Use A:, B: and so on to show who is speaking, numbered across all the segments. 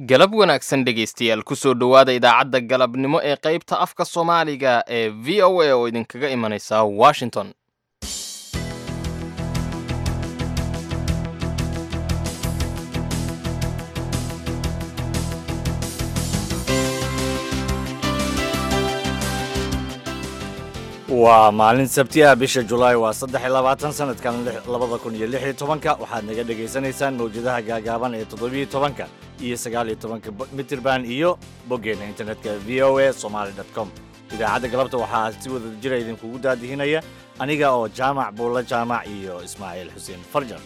A: galab wanaagsan dhegaystayaal kusoo dhowaada idaacadda galabnimo ee qaybta afka soomaaliga ee v o a oo idinkaga imanaysa washington
B: waa maalin sabti ah bisha julaay waa saddex iyo labaatan sanadkan labada kun iyo lix iyo tobanka waxaad naga dhagaysanaysaan mawjadaha gaagaaban ee toddobiyo tobanka iyo sagaal iyo tobanka mitirban iyo boggeena internetka v o a somaali dot com idaacadda galabta waxaa si wada jira idinkugu daadihinaya aniga oo jaamac buulla jaamac iyo ismaaciil xuseen farjar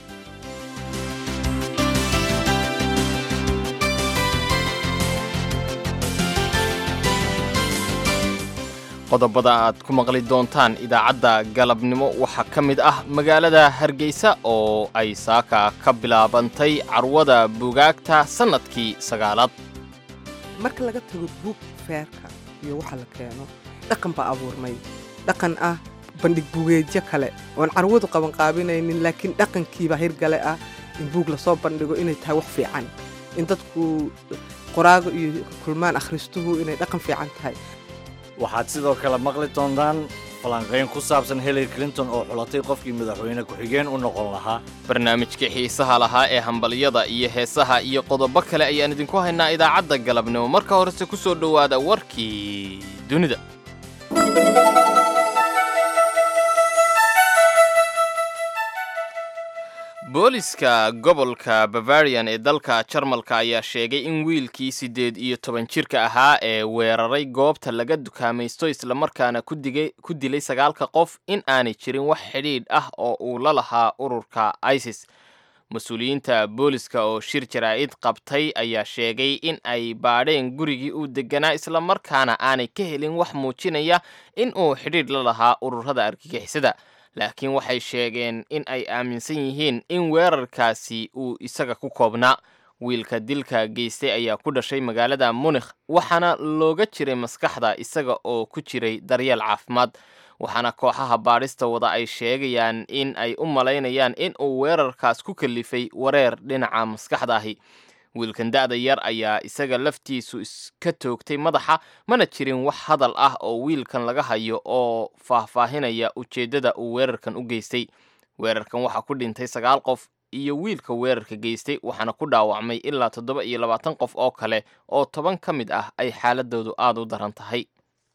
A: qodobada aad ku maqli doontaan idaacadda galabnimo waxaa ka mid ah magaalada hargeysa oo ay saaka ka bilaabantay carwada buugaagta sannadkii sagaalaad
C: marka laga tago buug feerka iyo waxa la keeno dhaqan baa abuurmay dhaqan ah bandhig bugeedyo kale oon carwadu qabanqaabinaynin laakiin dhaqankiiba hirgale ah in buug lasoo bandhigo inay tahay wax fiican in dadku qoraago iyo kulmaan akhristuhu inay dhaqan fiican tahay
B: waxaad sidoo kale maqli doontaan falanqayn ku saabsan hillary clinton oo xulatay qofkii madaxweyne ku-xigeen u noqon lahaa
A: barnaamijkii xiisaha lahaa ee hambalyada iyo heesaha iyo qodobo kale ayaan idinku haynaa idaacadda galabnimo marka horese ku soo dhowaada warkii dunida booliska gobolka bavarian ee dalka jarmalka ayaa sheegay in wiilkii siddeed iyo toban jirka ahaa ee weeraray goobta laga dukaamaysto islamarkaana ku dilay sagaalka qof in aanay jirin wax xidhiidh ah oo uu la lahaa ururka isis mas-uuliyiinta booliska oo shir jaraa'id qabtay ayaa sheegay in ay baadheen gurigii uu deganaa islamarkaana aanay ka helin wax muujinaya in uu xidhiidh la lahaa ururada argagixisada laakiin waxay sheegeen in ay aaminsan yihiin in weerarkaasi uu isaga ku koobnaa wiilka dilka geystay ayaa ku dhashay magaalada munikh waxaana looga jiray maskaxda isaga oo ku jiray daryeel caafimaad waxaana kooxaha baadhista wada ay sheegayaan in ay u malaynayaan in uu weerarkaas ku kalifay wareer dhinaca maskaxda ahi wiilkan da'da yar ayaa isaga laftiisu iska toogtay madaxa mana jirin wax hadal ah oo wiilkan laga hayo oo faahfaahinaya ujeeddada uu weerarkan u geystay weerarkan waxaa ku dhintay sagaal qof iyo wiilka weerarka geystay waxaana ku dhaawacmay ilaa toddoba iyo labaatan qof oo kale oo toban ka mid ah ay xaaladoodu aada u daran tahay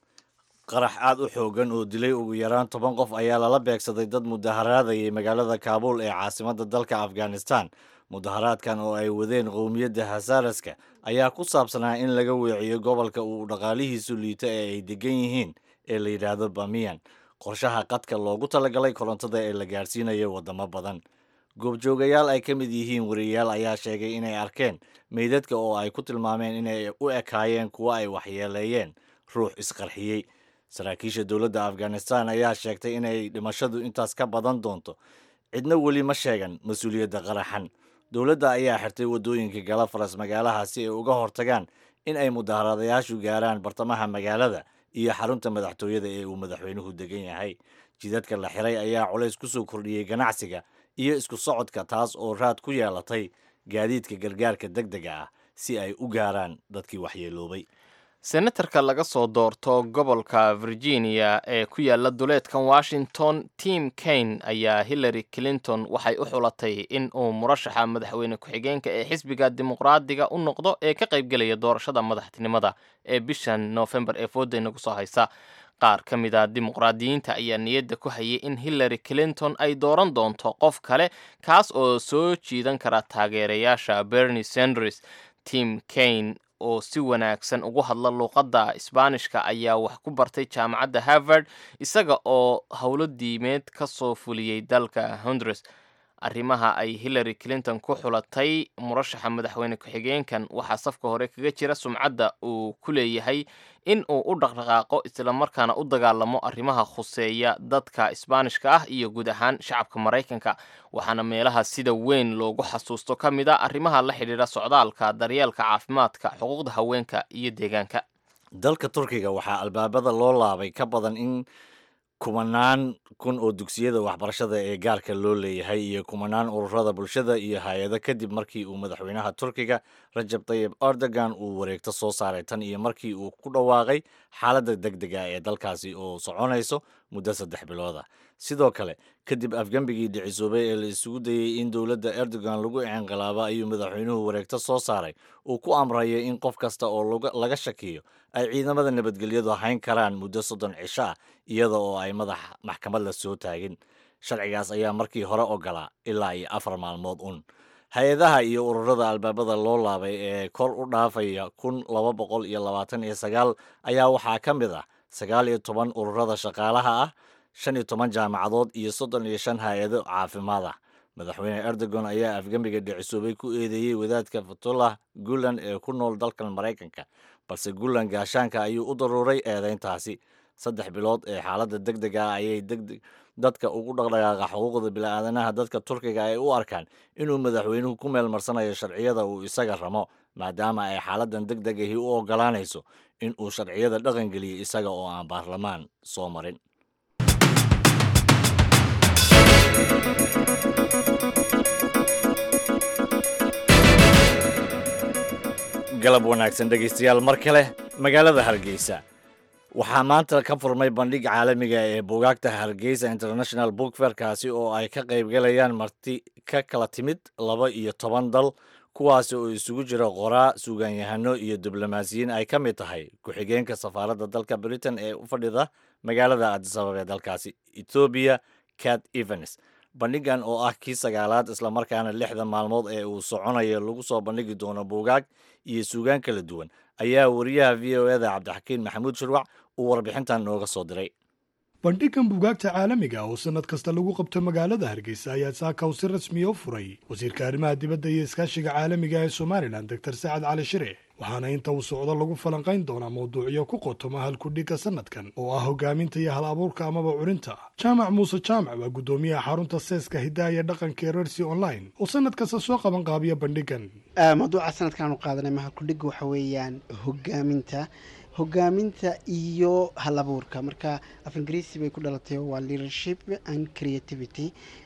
B: qarax aad u xoogan oo dilay ugu yaraan toban qof ayaa lala beegsaday dad mudaharaadayay magaalada kaabuul ee caasimadda dalka afghanistan mudaharaadkan oo ay wadeen qowmiyadda hasaaraska ayaa ku saabsanaa in laga weeciyo gobolka uu dhaqaalihiisu liito ee ay degan yihiin ee la yidhaahdo bamiyan qorshaha qadka loogu talagalay korontada ee la gaarsiinayo waddamo badan goobjoogayaal ay ka mid yihiin wariyayaal ayaa sheegay inay arkeen meydadka oo ay ku tilmaameen inay u ekaayeen kuwo ay waxyeeleeyeen ruux isqarxiyey saraakiisha dowladda afghanistan ayaa sheegtay inay dhimashadu intaas ka badan doonto cidna weli ma sheegan mas-uuliyadda qaraxan dowladda ayaa xirtay waddooyinka galafaras magaalaha si ay uga hortagaan in ay mudaharadayaashu gaaraan bartamaha magaalada iyo xarunta madaxtooyada ee uu madaxweynuhu degan yahay jidadka la xiray ayaa culays ku soo kordhiyey ganacsiga iyo isku socodka taas oo raad ku yeelatay gaadiidka gargaarka deg dega ah si ay u gaaraan dadkii waxyeeloobay
A: senatarka laga soo doorto gobolka virginia ee ku yaala duleedkan washington tim kane ayaa hillary clinton waxay u xulatay in uu murashaxa madaxweyne ku-xigeenka ee xisbiga dimuqraadiga u noqdo ee ka qaybgelaya doorashada madaxtinimada ee bishan noofembar ee fooda kusoo haysa qaar ka mid a dimuqraadiyiinta ayaa niyadda ku hayay in hillary clinton ay dooran doonto qof kale kaas oo soo jiidan kara taageerayaasha bernie sanders tim kane oo si wanaagsan ugu hadla luuqadda isbaanishka ayaa wax ku bartay jaamacadda harvard isaga oo howlo diimeed ka soo fuliyey dalka hondures arrimaha ay hillary clinton ku xulatay murashaxa madaxweyne ku-xigeenkan waxaa safka hore kaga jira sumcadda uu ku leeyahay in uu u dhaqdhaqaaqo islamarkaana u dagaalamo arrimaha khuseeya dadka isbaanishka ah iyo guud ahaan shacabka maraykanka waxaana meelaha sida weyn loogu xasuusto ka mid a arrimaha la xidhiidha socdaalka daryeelka caafimaadka xuquuqda haweenka iyo deegaanka
B: dalka turkiga waxaa albaabada loo laabay ka badan in kumanaan kun oo dugsiyada waxbarashada ee gaarka loo leeyahay iyo kumanaan ururada bulshada iyo hay-ado kadib markii uu madaxweynaha turkiga rajab tayib erdogan uu wareegto soo saaray tan iyo markii uu ku dhawaaqay xaaladda deg dega ee dalkaasi oo soconayso muddo saddex bilooda sidoo kale kadib afgembigii dhicisoobay ee la isugu dayey in dowladda erdogan lagu inqilaabo ayuu madaxweynuhu wareegto soo saaray uu ku amrayay in qof kasta oo laga shakiyo ay ciidamada nabadgelyadu hayn karaan muddo soddon cisho ah iyada oo ay madax maxkamad la soo taagin sharcigaas ayaa markii hore ogolaa ilaa iyo afar maalmood un hay-adaha iyo ururada albaabada loo laabay ee kor u dhaafaya kun laba boqol iyo labaatan iyo sagaal ayaa waxaa ka mid ah sagaal iyo toban ururada shaqaalaha ah shan iyo toban jaamacadood iyo soddon iyo shan hay-ado caafimaad ah madaxweyne erdogan ayaa afgembiga dhicisoobay ku eedeeyey wadaadka fatullah gulan ee ku nool dalkan maraykanka balse gulan gaashaanka ayuu u daruuray eedeyntaasi saddex bilood ee xaaladda deg deg ah ayay degdeg dadka ugu dhaqdhaqaaqa xuquuqda bini'aadanaha dadka turkiga ay u arkaan inuu madaxweynuhu ku meel marsanayo sharciyada uu isaga ramo maadaama ay xaaladdan deg deg ahi u ogolaanayso in uu sharciyada dhaqangeliyo isaga oo aan baarlamaan soo marin galab wanaagsan dhegaystayaal mar kale magaalada hargeysa waxaa maanta ka furmay bandhig caalamiga ee buugaagta hargeysa international book fair kaasi oo ay ka qaybgalayaan marti ka kala timid laba iyo toban dal kuwaasi oo isugu jira qoraa suugaanyahano iyo diblomaasiyiin ay ka mid tahay ku-xigeenka safaaradda dalka britain ee u fadhida magaalada adisabab ee dalkaasi ethoobiya cat evens bandhigan oo ah kii sagaalaad islamarkaana lixda maalmood ee uu soconayo lagu soo bandhigi doono buugaag iyo suugaan kala duwan ayaa wariyaha v o eda cabdixakiin maxamuud shirwac uu warbixintan nooga soo diray
D: bandhigan buugaagta caalamiga oo sannad kasta lagu qabto magaalada hargeysa ayaa saakaw si rasmiya u furay wasiirka arrimaha dibadda iyo iskaashiga caalamiga ee somalilan doctor sacad cali shire waxaana inta uu socdo lagu falanqayn doonaa mawduucyo ku qotoma halkudhigga sannadkan oo ah hogaaminta iyo hal abuurka amaba curinta jaamac muuse jaamac waa guddoomiyaha xarunta seeska hiddaha iyo dhaqanka ee rersi online oo sannad kasta soo qaban qaabiya bandhigan
E: mawduuca sanadkaanu qaadanay mahalkudhigga waxa weeyaan hogaaminta hogaaminta iyo hal abuurka marka af ingiriisi bay ku dhalatay waa leadership and creativity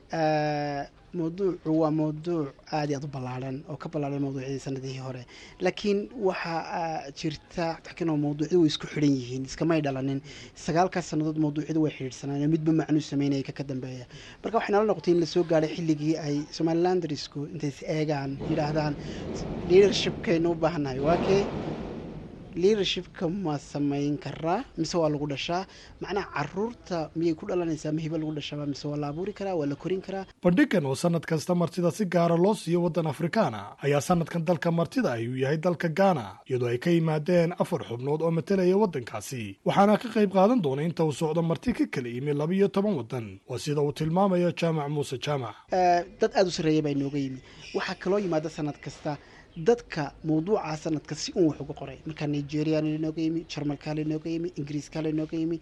E: mawduucu waa mawduuc aad iyo aad u ballaaran oo ka ballaaran mawduucyadii sanadihii hore laakiin waxaa jirta takinoo mawduucyadu way isku xidhan yihiin iskamay dhalanin sagaalkaas sannadood mawduucyadu way xidhiidhsanaan midba macnuu sameynaya ka ka dambeeya marka waxay nala noqotay in lasoo gaadhay xilligii ay somalilanderisku intay is eegaan yidhaahdaan leadershipkaynu u baahannahay waa kee leadershipka ma samayn karaa mise waa lagu dhashaa macnaha caruurta miyay ku dhalanaysaa mahiba lagu dhashaaba mise waa la abuuri karaa waa la korin karaa
D: bandhigan oo sannad kasta martida si gaara loo siiyo waddan afrikaana ayaa sannadkan dalka martida ay uu yahay dalka gaana iyadoo ay ka yimaadeen afar xubnood oo matalaya waddankaasi waxaana ka qayb qaadan doona inta uu socdo marti ka kala yimi laba iyo toban waddan waa sida uu tilmaamayo jaamac muuse jaamac
E: dad aada u sarreeya baa inooga yimi waxaa kaloo yimaada sanad kasta dadka mawduuca sanadka si un wax uga qoray markaa nigeria lanooga yimi jarmalka lanooga yimi ingiriiska lanooga yimi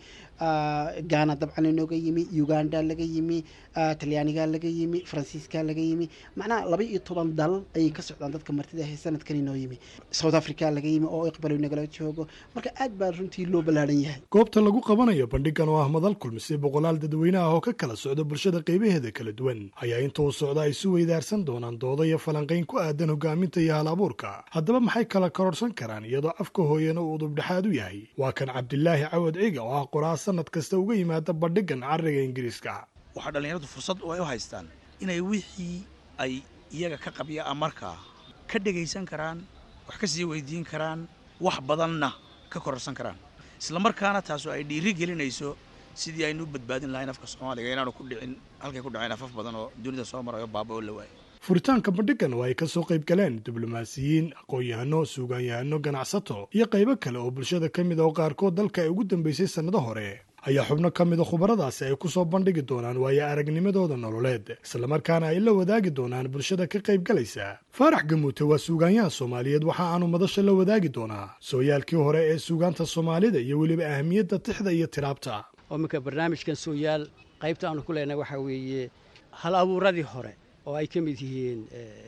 E: ghana dabcan lanooga yimi uganda laga yimi talyaaniga laga yimi faransiiska laga yimi macnaha laba iyo toban dal ayay ka socdaan dadka martida ahe sanadkan inoo yimi south africa laga yimi oo iqbalo nagala joogo marka aad baa runtii loo ballaaran yahay
D: goobta lagu qabanayo bandhigan oo ah madal kulmise boqolaal dadweynaha oo ka kala socda bulshada qaybaheeda kala duwan ayaa inta uu socda ay si weydaarsan doonaan dooda iyo falanqayn ku aadan hogaaminta iyo abuurka haddaba maxay kala kororsan karaan iyadoo afka hooyana uu udubdhexaad u yahay waa kan cabdilaahi cawad ciga oo ah qoraa sanad kasta uga yimaada bandhigan cariga ingiriiska
F: waxaa dhallinyaradu fursad oo ay u haystaan inay wixii ay iyaga ka qabyaa markaa ka dhegaysan karaan wax ka sii weydiin karaan wax badanna ka kororsan karaan islamarkaana taasoo ay dhiiri gelinayso sidii aynu u badbaadin lahayn afka soomaaliga inaanu ku dhicin halkay ku dhaceen afaf badan oo dunida soo marayo baaba oo la waayay
D: furitaanka bandhigan oo ay ka soo qayb galeen diblomaasiyiin aqoon-yahano suugaanyahano ganacsato iyo qaybo kale oo bulshada ka mid a oo qaarkood dalka ay ugu dambeysay sannado hore ayaa xubno ka mida khubaradaasi ay ku soo bandhigi doonaan waayo aragnimadooda nololeed islamarkaana ay la wadaagi doonaan bulshada ka qayb galaysa faarax gamuute waa suugaanyaha soomaaliyeed waxa aanu madasha la wadaagi doonaa sooyaalkii hore ee suugaanta soomaalida iyo weliba ahamiyadda tixda iyo tiraabta
G: oo minka barnaamijkan sooyaal qaybta aanu ku leenahay waxaa weeye hal abuuradii hore oo ay ka mid yihiin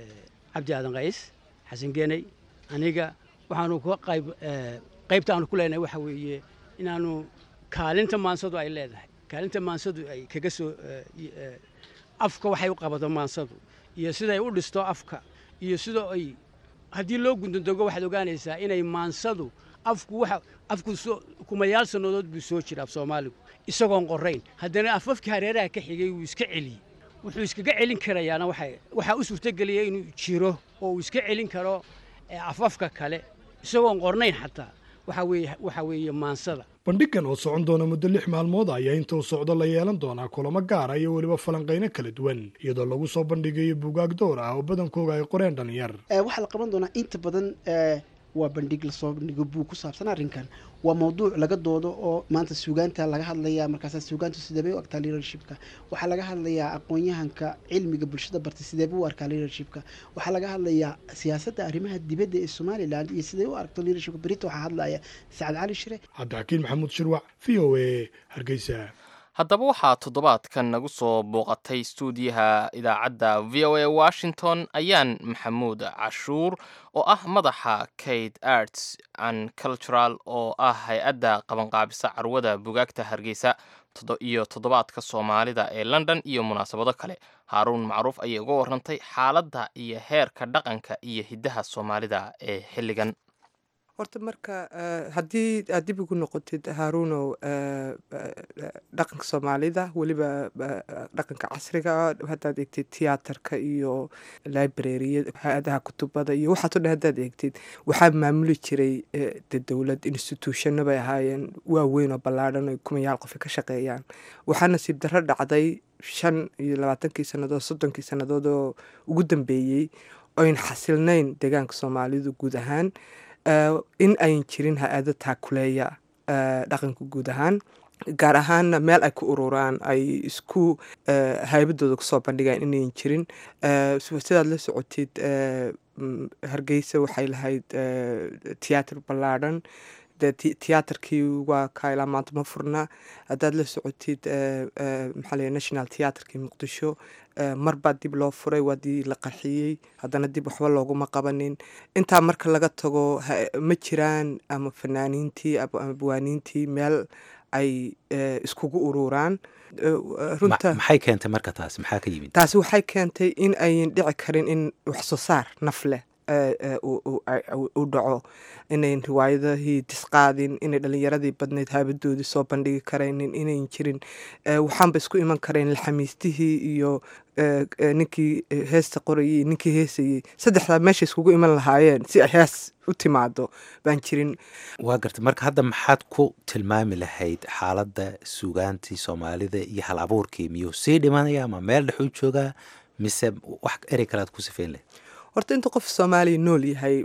G: cabdi aadan qays xasan geney aniga waxaanu ka qayb qaybta aanu ku leenahay waxaa weeye inaanu kaalinta maansadu ay leedahay kaalinta maansadu ay kaga soo afka waxay u qabato maansadu iyo siday u dhisto afka iyo sida ay haddii loo gundandogo waxaad ogaanaysaa inay maansadu afku waxa afku kumayaal sannadood buu soo jira af soomaaligu isagoon qorayn haddana afafkii hareeraha ka xigay wuu iska celiyey wuxuu iskaga celin karayaana waxaa u suurtogeliya inuu jiro oo uu iska celin karo afafka kale isagoon qornayn xataa waxaa weeye maansada
D: bandhigan oo socon doona muddo lix maalmood ayaa inta uu socdo la yeelan doonaa kulamo gaara iyo weliba falanqayno kala duwan iyadoo lagu soo bandhigayo buugaag door ah oo badankooga ay qoreen dhalinyar
E: waxaa la qaban doonaa inta badan waa bandhig lasoo bandhigo buug ku saabsan arrinkan waa mawduuc laga doodo oo maanta suugaanta laga hadlayaa markaasa suugaantu sideebay u arkaa leadershipka waxaa laga hadlayaa aqoon-yahanka cilmiga bulshada bartay sideebay u arkaa leadershipka waxaa laga hadlayaa siyaasadda arrimaha dibadda ee somalilan iyo siday u aragto leadershipka berita waxaa hadlaya sacad cali shire
D: cabdixakiin maxamuud shirwac v o a hargeysa
A: haddaba waxaa toddobaadkan nagu soo booqatay stuudiyaha idaacadda v o a washington ayaan maxamuud cashuur oo ah madaxa kate arts and cultural oo ah hay-adda qabanqaabisa carwada bugaagta hargeysa iyo toddobaadka soomaalida ee london iyo munaasabado kale haaruun macruuf ayay uga warrantay xaaladda iyo heerka dhaqanka iyo hiddaha soomaalida ee xilligan
C: horta marka haddii aad dib ugu noqotid haaruunow dhaqanka soomaalida weliba dhaqanka casriga haddaad eegtid tiyaatarka iyo librariya hay-adaha kutubada iyo waxaas o dhan haddaad eegtid waxaa maamuli jiray de dowlad institutionno bay ahaayeen waaweyn oo ballaadhan o kumayaal qofi ka shaqeeyaan waxaa nasiib darro dhacday shan iyo labaatankii sannadood soddonkii sannadood oo ugu dambeeyey oyn xasilnayn deegaanka soomaalidu guud ahaan in ayn jirin ha-ado taakuleeya dhaqanka guud ahaan gaar ahaanna meel ay ku ururaan ay isku haybadooda kusoo bandhigaan inayn jirin sidaad la socotid hargeysa waxay lahayd tiyaatar ballaadhan tiyaatarkii waa kaa ilaa maanta ma furna haddaad la socotid maxaa la national tiyaatarkii muqdisho mar baa dib loo furay waa dii la qarxiyey haddana dib waxba looguma qabanin intaa marka laga tago ma jiraan ama fanaaniintii ama buwaaniintii meel ay iskugu ururaan
H: maxay keentay marka taasi maxaa ka yimid
C: taasi waxay keentay in ayn dhici karin in wax soo saar naf leh u dhaco inayn riwaayadahii disqaadin inay dhalinyaradii badnayd haabadoodii soo bandhigi karaynin inayn jirin waxaanba isku iman karayn laxamiistihii iyo ninkii heesta qorayay ninkii heesayey saddexdaa meesha iskugu iman lahaayeen si ay hees u timaado baan jirin
H: waa gartay marka hadda maxaad ku tilmaami lahayd xaaladda suugaantii soomaalida iyo hal abuurkii miyuu sii dhimanaya ama meel dhexuu joogaa mise wax erey kalead ku sifeyn lahayd
C: horta inta qof soomaaliya nool yahay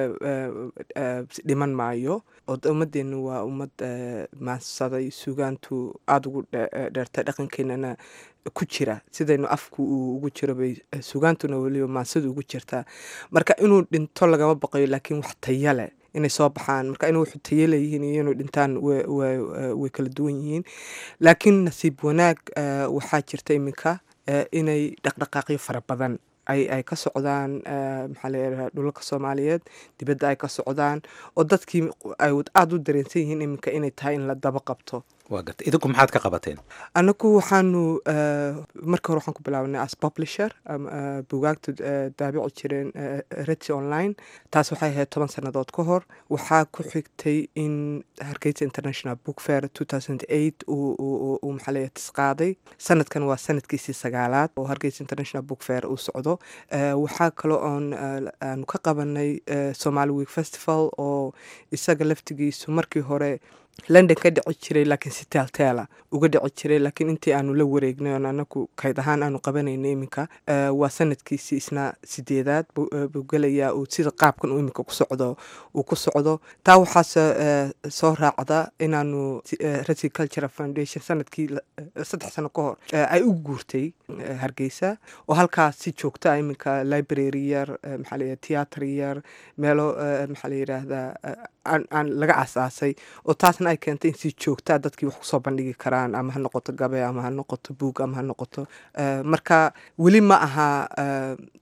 C: dhiman maayo oo ummadeenna waa ummad maansaday suugaantu aada ugu dheertay dhaqankeenana ku jira sidaynu afku uu ugu jiro bay suugaantuna weliba maansadu ugu jirtaa marka inuu dhinto lagama baqayo laakiin wax taya leh inay soo baxaan marka inay waxu tayo leeyihiin iyo inuu dhintaan way kala duwan yihiin laakiin nasiib wanaag waxaa jirta iminka inay dhaqdhaqaaqyo fara badan ay ka socdaan maxaa layidhaha dhulalka soomaaliyeed dibadda ay ka socdaan oo dadkii ay aada u dareensan yihiin iminka inay tahay in la daba qabto
H: waa gartay idinku maxaad ka qabateen
C: anagu waxaanu marka hore waxaan ku bilaabanay as publisher bugaagtu daabici jireen reti online taas waxay ahayd toban sannadood ka hor waxaa ku xigtay in hargeysa international book fair two thousand eight uu maxaa leeyahay tisqaaday sanadkan waa sanadkiisii sagaalaad oo hargeysa international book fair uu socdo waxaa kaloo oon aanu ka qabanay somali week festival oo isaga laftigiisu markii hore london ka dhici jiray laakiin si teelteela uga dhici jiray laakiin intii aanu la wareegnay oon anagu kayd ahaan aanu qabanayna iminka waa sanadkiisii isna sideedaad buu gelayaa uu sida qaabkan uu iminka ku socdo uu ku socdo taa waxaase soo raacda inaanu resi cultural foundation sanadkii saddex sano ka hor ay u guurtay hargeysa oo halkaas si joogta iminka library yar maxaa la tiyaatar yar meelo maxaa la yidhaahdaa aan laga asaasay oo taasna ay keentay in si joogtaa dadkii wax kusoo bandhigi karaan ama ha noqoto gabe ama ha noqoto buug ama ha noqoto marka weli ma aha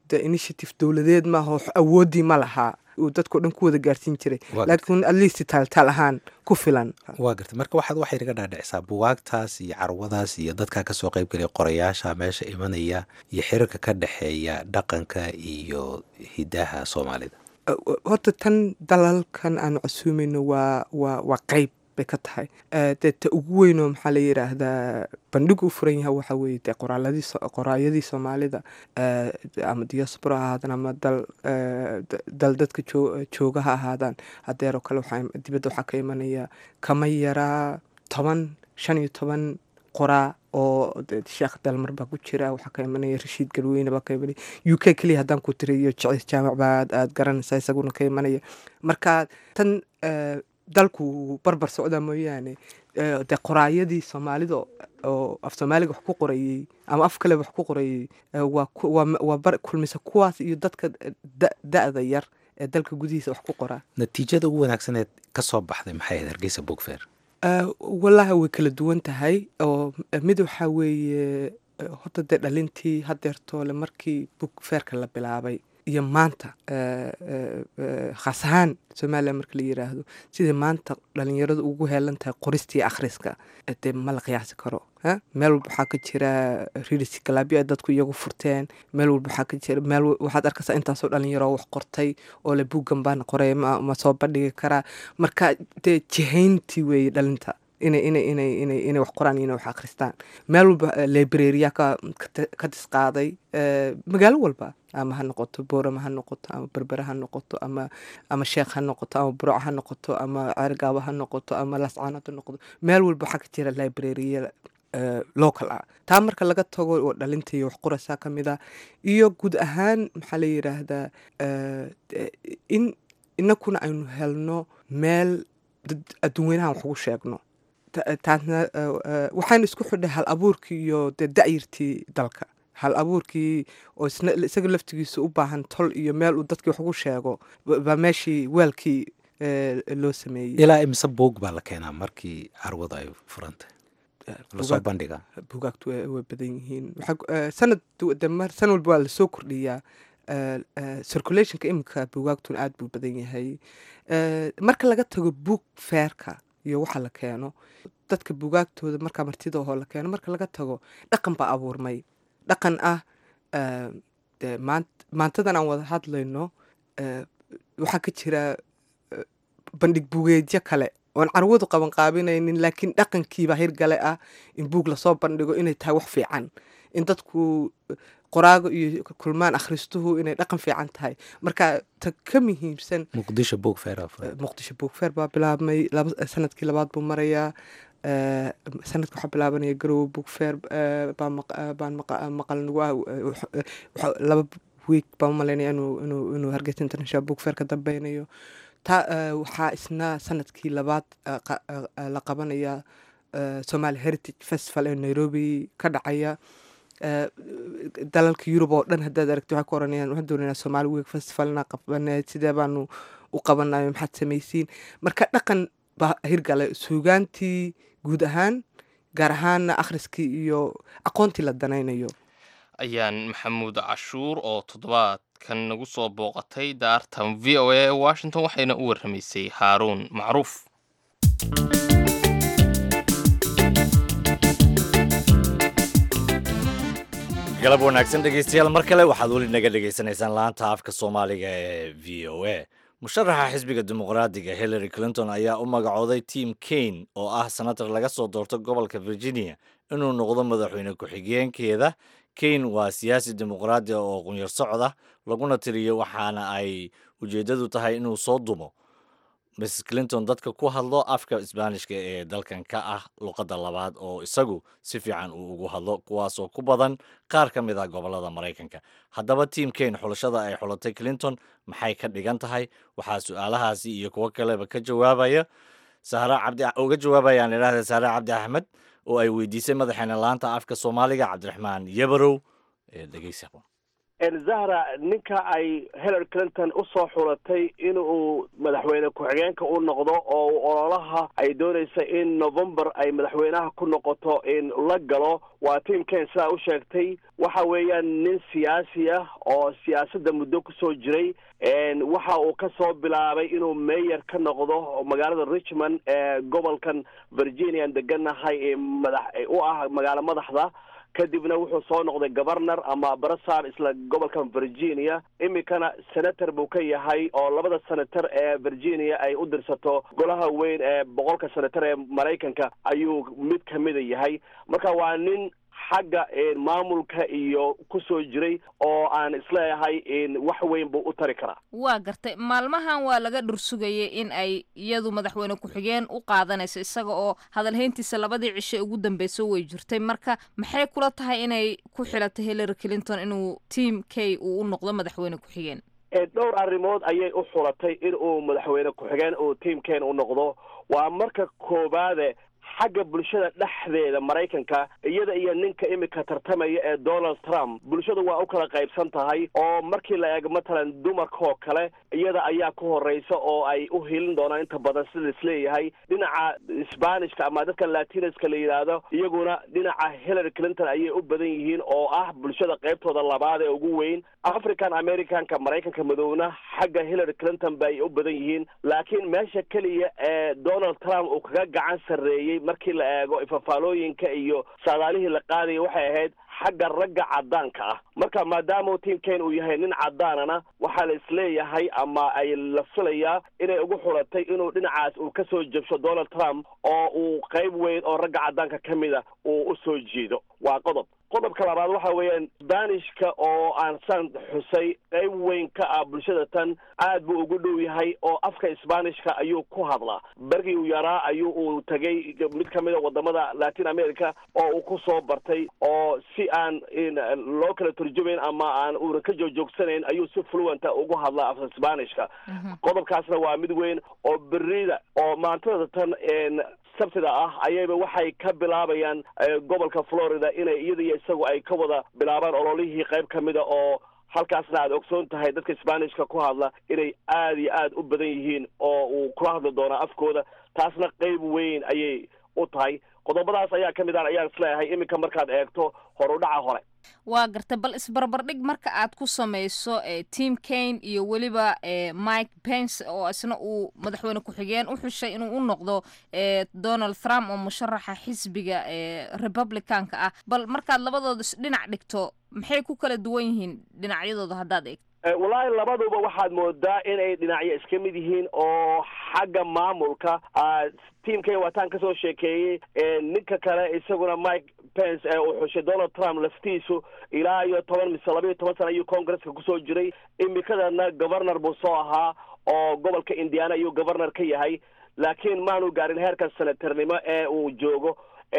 C: de initiative dowladeed maaha oo awooddii ma lahaa uu dadkao dhan ku wada gaarsiin jiray
H: Waa
C: laakiin at least taaltaal ahaan ku filan
H: waa gartay marka waxaad waxay naga dhaadhicisaa buwaagtaas iyo carwadaas iyo dadkaa kasoo qayb gelaya qorayaasha meesha imanaya iyo xiriirka ka dhexeeya dhaqanka iyo hidaha soomaalida
C: horta tan dalalkan aan casuumayno waa waa waa qayb bay ka tahay Eh, dee ta ugu weynoo maxaa la yidhaahdaa bandhigu u furan yahay waxa weeye dee qoraaladii so- qoraayadii soomaalida eh, ama diaspora ha ahaadaan ama dal eh, d- dal dadka joo- jooga ha ahaadaan hadeeroo kale waxaa im- dibadda waxaa ka imanaya kama yaraa toban shan iyo toban qoraa oo de- sheekh dalmar baa ku jira waxaa ka imanaya rashiid galweyne baa ka imanaya u k keliya haddaan ku tiriyo jecis jaamac baa aad aad garanaysaa isaguna ka imanaya marka tan eh, dalku wuu barbar socdaa mooyaane eh, dee qoraayadii soomaalida oo af soomaaliga wax ku qorayey ama af kale wax ku qorayey eh, waa ku- waa ma- waa bar- kulmisa kuwaas iyo dadka da- da-da yar ee dalka gudihiisa wax ku qoraa
H: natiijada ugu wanaagsaneed ka soo baxday maxay ahayd hargeysa bookfair
C: Eh, wallaahi way kala duwan tahay oo eh, mid waxaa weeye eh, horta dee dhalintii hadeertoole markii bug feerka la bilaabay iyo maanta eh, eh, eh, khaas ahaan soomaaliya marka la yiraahdo sida maanta dhalinyaradu ugu heelan tahay qoristii akhriska eh, dee ma la qiyaasi karo ha? meel walba waxaa ka jira ririsi galaabyo ay dadku iyagu furteen meel walba waxaa ka jira meel wa- waxaad arkaysaa intaasoo dhalinyaro wax qortay oo le buuggan baan qoray ma, ma soo bandhigi karaa marka dee jihayntii weeye dhalinta inay inay inay inay inay wax qoraan iyo inay wax akhristaan meel walba eh, librariya ka ka- ka disqaaday eh, magaalo walba ama ha noqoto boorama ha noqoto ama berbere ha noqoto ama ama sheekh ha noqoto ama burco ha noqoto ama ceergaabo ha noqoto ama lascaanood ha noqoto meel walba waxaa ka jira librariya eh, local ah taa marka laga tago oo dhalinta iyo wax qoraysaa ka mid ah iyo guud ahaan maxaa la yidhaahdaa eh, de- in inakuna aynu helno meel dad adduunweynahan wax ugu sheegno Ta- taasna eh, eh, waxaynu isku xidhay hal abuurkii iyo dee da'yirtii dalka hal abuurkii oo isna isaga laftigiisa u baahan tol iyo meel uu dadkii wax ugu sheego ba- baa meeshii weelkii eh, loo sameeyey
H: ilaa imise buug baa la keenaa markii carwada ay furantay lasoo
C: buugaag-
H: bandhigaa
C: buugaagtu way way badan yihiin Waxaa ku- eh, sanad du- de mar- sanad walba waa lasoo kordhiyaa Eh, eh, circulationka imika buugaagtuna aad buu badan yahay Eh, marka laga tago buug feerka iyo waxa la keeno dadka buugaagtooda markaa martida oo la keeno marka laga tago dhaqan baa abuurmay dhaqan ah eh, dee maant- maantadan aan wada hadlayno eh, waxaa ka jira eh, bandhig buugeedyo kale oon carwadu qaban qaabinaynin laakiin dhaqankiibaa hirgale ah in buug lasoo bandhigo inay tahay wax fiican in dadku qoraago iyo kulmaan akhristuhu inay dhaqan fiican tahay marka ta ka muhiimsan
H: muqdisho bookfair aa
C: eh,
H: furan
C: muqdisho buugfeer baa bilaabmay laba sanadkii labaad buu marayaa Eh, sanadka waxaa bilaabanaya garowe buugfeer eh, baa maq- eh, baan maqa- maqal nagu ah eh, wax- eh, waxa- laba week baan umalaynaya inuu inuu inuu hargeysa international buugfeer ka dambeynayo ta eh, waxaa isna sanadkii labaad eh, qa- eh, eh, la qabanaya eh, somali heritage festival ee nairobi ka dhacaya Eh, dalalka yurub oo dhan haddaad aragti waxay ku oranayaan waxaan doonaynaa somali week festivalna qabaneed sidee baanu u qabanayo maxaad samaysiin marka dhaqan baa hirgale suugaantii guud ahaan gaar ahaana akhriskii iyo aqoontii la danaynayo
A: ayaan maxamuud cashuur oo toddobaadkan nagu soo booqatay daartan v o a ee washington waxayna u warramaysay haaruun macruuf
B: galab wanaagsan dhegeystayaal mar kale waxaad weli naga dhegaysanaysaan laanta afka soomaaliga ee v o a musharaxa xisbiga dimuqraadiga hillary clinton ayaa u magacooday tim kane oo ah senator laga soo doorto gobolka virginia inuu noqdo madaxweyne ku-xigeenkeeda kane waa siyaasi dimuqraadi ah oo qunyar socda laguna tiriyo waxaana ay ujeeddadu tahay inuu soo dumo mrs clinton dadka ku hadlo afka isbaanishka ee dalkan ka ah luqadda labaad oo isagu si fiican uu ugu hadlo kuwaasoo ku badan qaar ka mid ah gobolada maraykanka haddaba tiam kane xulashada ay xulatay clinton maxay ka dhigan tahay waxaa su-aalahaasi iyo kuwo kaleba ka jawaabaya sahra cabdi uga jawaabayaan idhaahda sahre cabdi axmed oo ay weydiisay madaxeena laanta afka soomaaliga cabdiraxmaan yabarow ee dhegeysa
I: zahra ninka ay hillary clinton usoo xulatay inuu madaxweyne ku-xigeenka u noqdo oo ololaha ay doonaysa in november ay madaxweynaha ku noqoto in la galo waa tiamken sidaa u sheegtay waxa weeyaan nin siyaasi ah oo siyaasadda muddo kusoo jiray waxa uu ka soo bilaabay inuu mayor ka noqdo magaalada richmond ee gobolkan virginia an deganahay ee madax u ah magaalo madaxda kadibna wuxuu soo noqday governor ama barasar isla gobolkan virginia iminkana senator buu ka yahay oo labada senator ee virginia ay u dirsato golaha weyn ee boqolka senator ee maraykanka ayuu mid kamida yahay marka waa nin xagga maamulka iyo kusoo jiray oo aan isleeyahay wax weyn buu u tari karaa
J: waa gartay maalmahan waa laga dhursugayay in ay iyadu madaxweyne ku-xigeen u qaadanayso isaga oo hadalhayntiisa labadii cishe ugu dambeyso way jirtay marka maxay kula tahay inay ku xilatay hillary clinton inuu team k uu u noqdo madaxweyne ku-xigeen
I: dhowr arrimood ayay u xulatay in uu madaxweyne ku-xigeen uu teamken u noqdo waa marka koobaade xagga bulshada dhexdeeda maraykanka iyada iyo ninka imika tartamaya ee donald trump bulshadu waa u kala qaybsan tahay oo markii la eego matalan dumarkaoo kale iyada ayaa ku horeysa oo ay u hilin doonaan inta badan sida isleeyahay dhinaca sbanishka ama dadka latinaska la yidhaahdo iyaguna dhinaca hillary clinton ayay u badan yihiin oo ah bulshada qaybtooda labaad ee ugu weyn african americanka maraykanka madowna xagga hillary clinton bay u badan yihiin laakiin meesha keliya ee donald trump uu kaga gacan sarreeyey markii la eego ifafaalooyinka iyo saadaalihii la qaadaya waxay ahayd xagga ragga cadaanka ah marka maadaama tiamken uu yahay nin cadaanana waxaa la isleeyahay ama ay la filayaa inay ugu xulatay inuu dhinacaas uu kasoo jabsho donald trump oo uu qayb weyn oo ragga cadaanka ka mida uu usoo jeedo waa qodob qodobka labaad waxa weeyaan sbanishka oo aan saan xusay qayb weyn ka ah bulshada tan aad buu ugu dhow yahay oo afka sbanishka ayuu ku hadlaa bergii uu yaraa ayuu uu tegay mid kamid a wadamada latin america oo uu ku soo bartay oo si aan loo kala turjumayn ama aan uuna ka joogjoogsanayn ayuu si fluenta ugu hadlaa afka sbanishka qodobkaasna waa mid weyn oo berida oo maantada tan sabtida ah ayayba waxay ka bilaabayaan gobolka florida inay iyada iyo isagu ay ka wada bilaabaan ololihii qayb ka mida oo halkaasna aad ogsoon tahay dadka sbanishka ku hadla inay aada iyo aada u badan yihiin oo uu kula hadli doonaa afkooda taasna qayb weyn ayay u tahay qodobadaas ayaa ka mid ah ayaan isleeyahay iminka markaad eegto horudhaca hore
J: waa gartay bal isbarbardhig marka aad ku samayso team kane iyo weliba mike pence oo isna uu madaxweyne ku-xigeen u xushay inuu u noqdo donald trump oo musharaxa xisbiga republicanka ah bal markaad labadooda dhinac dhigto maxay ku kala duwan yihiin dhinacyadooda haddaad eegto
I: wallaahi labaduba waxaad moodaa inay dhinacyo iska mid yihiin oo xagga maamulka tiamkay waataan kasoo sheekeeyey ninka kale isaguna mike pence ee uu xushay donald trump laftiisu ilaa iyo toban mise laba iyo toban sana ayuu congresska kusoo jiray imikadana governor buu soo ahaa oo gobolka indiana ayuu governor ka yahay laakiin maanu gaarin heerka senatarnimo ee uu joogo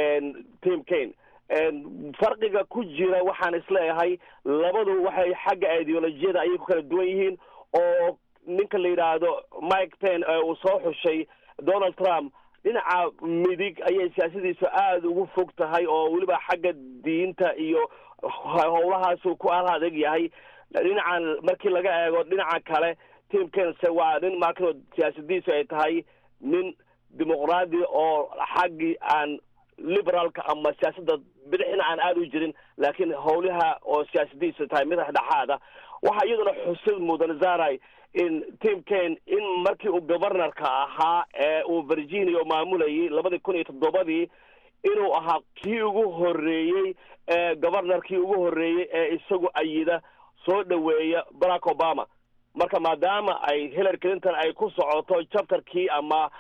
I: tim kane farqiga ku jira waxaan isleeyahay labadu waxay xagga ideolojiyada ayay ku kala duwan yihiin oo ninka la yidhaahdo mike pen ee uu soo xushay donald trump dhinaca midig ayay siyaasadiisu aada ugu fog tahay oo weliba xagga diinta iyo howlahaasu ku al adeeg yahay dhinacan markii laga eego dhinaca kale tim kense waa nin markano siyaasadiisu ay tahay nin dimuqraadi oo xaggii aan liberaalka ama siyaasadda bidixina aan aada u jirin laakiin howlaha oo siyaasadiisu tahay mid dhexdhexaada waxaa iyaduna xusid mudan zaray in tim kane in markii uu governorka ahaa ee uu virginia maamulayay labadii kun iyo toddobadii inuu ahaa kii ugu horreeyey ee governorkii ugu horreeyey ee isagu ayida soo dhoweeya barack obama marka maadaama ay hillary clinton ay ku socoto chapterkii ama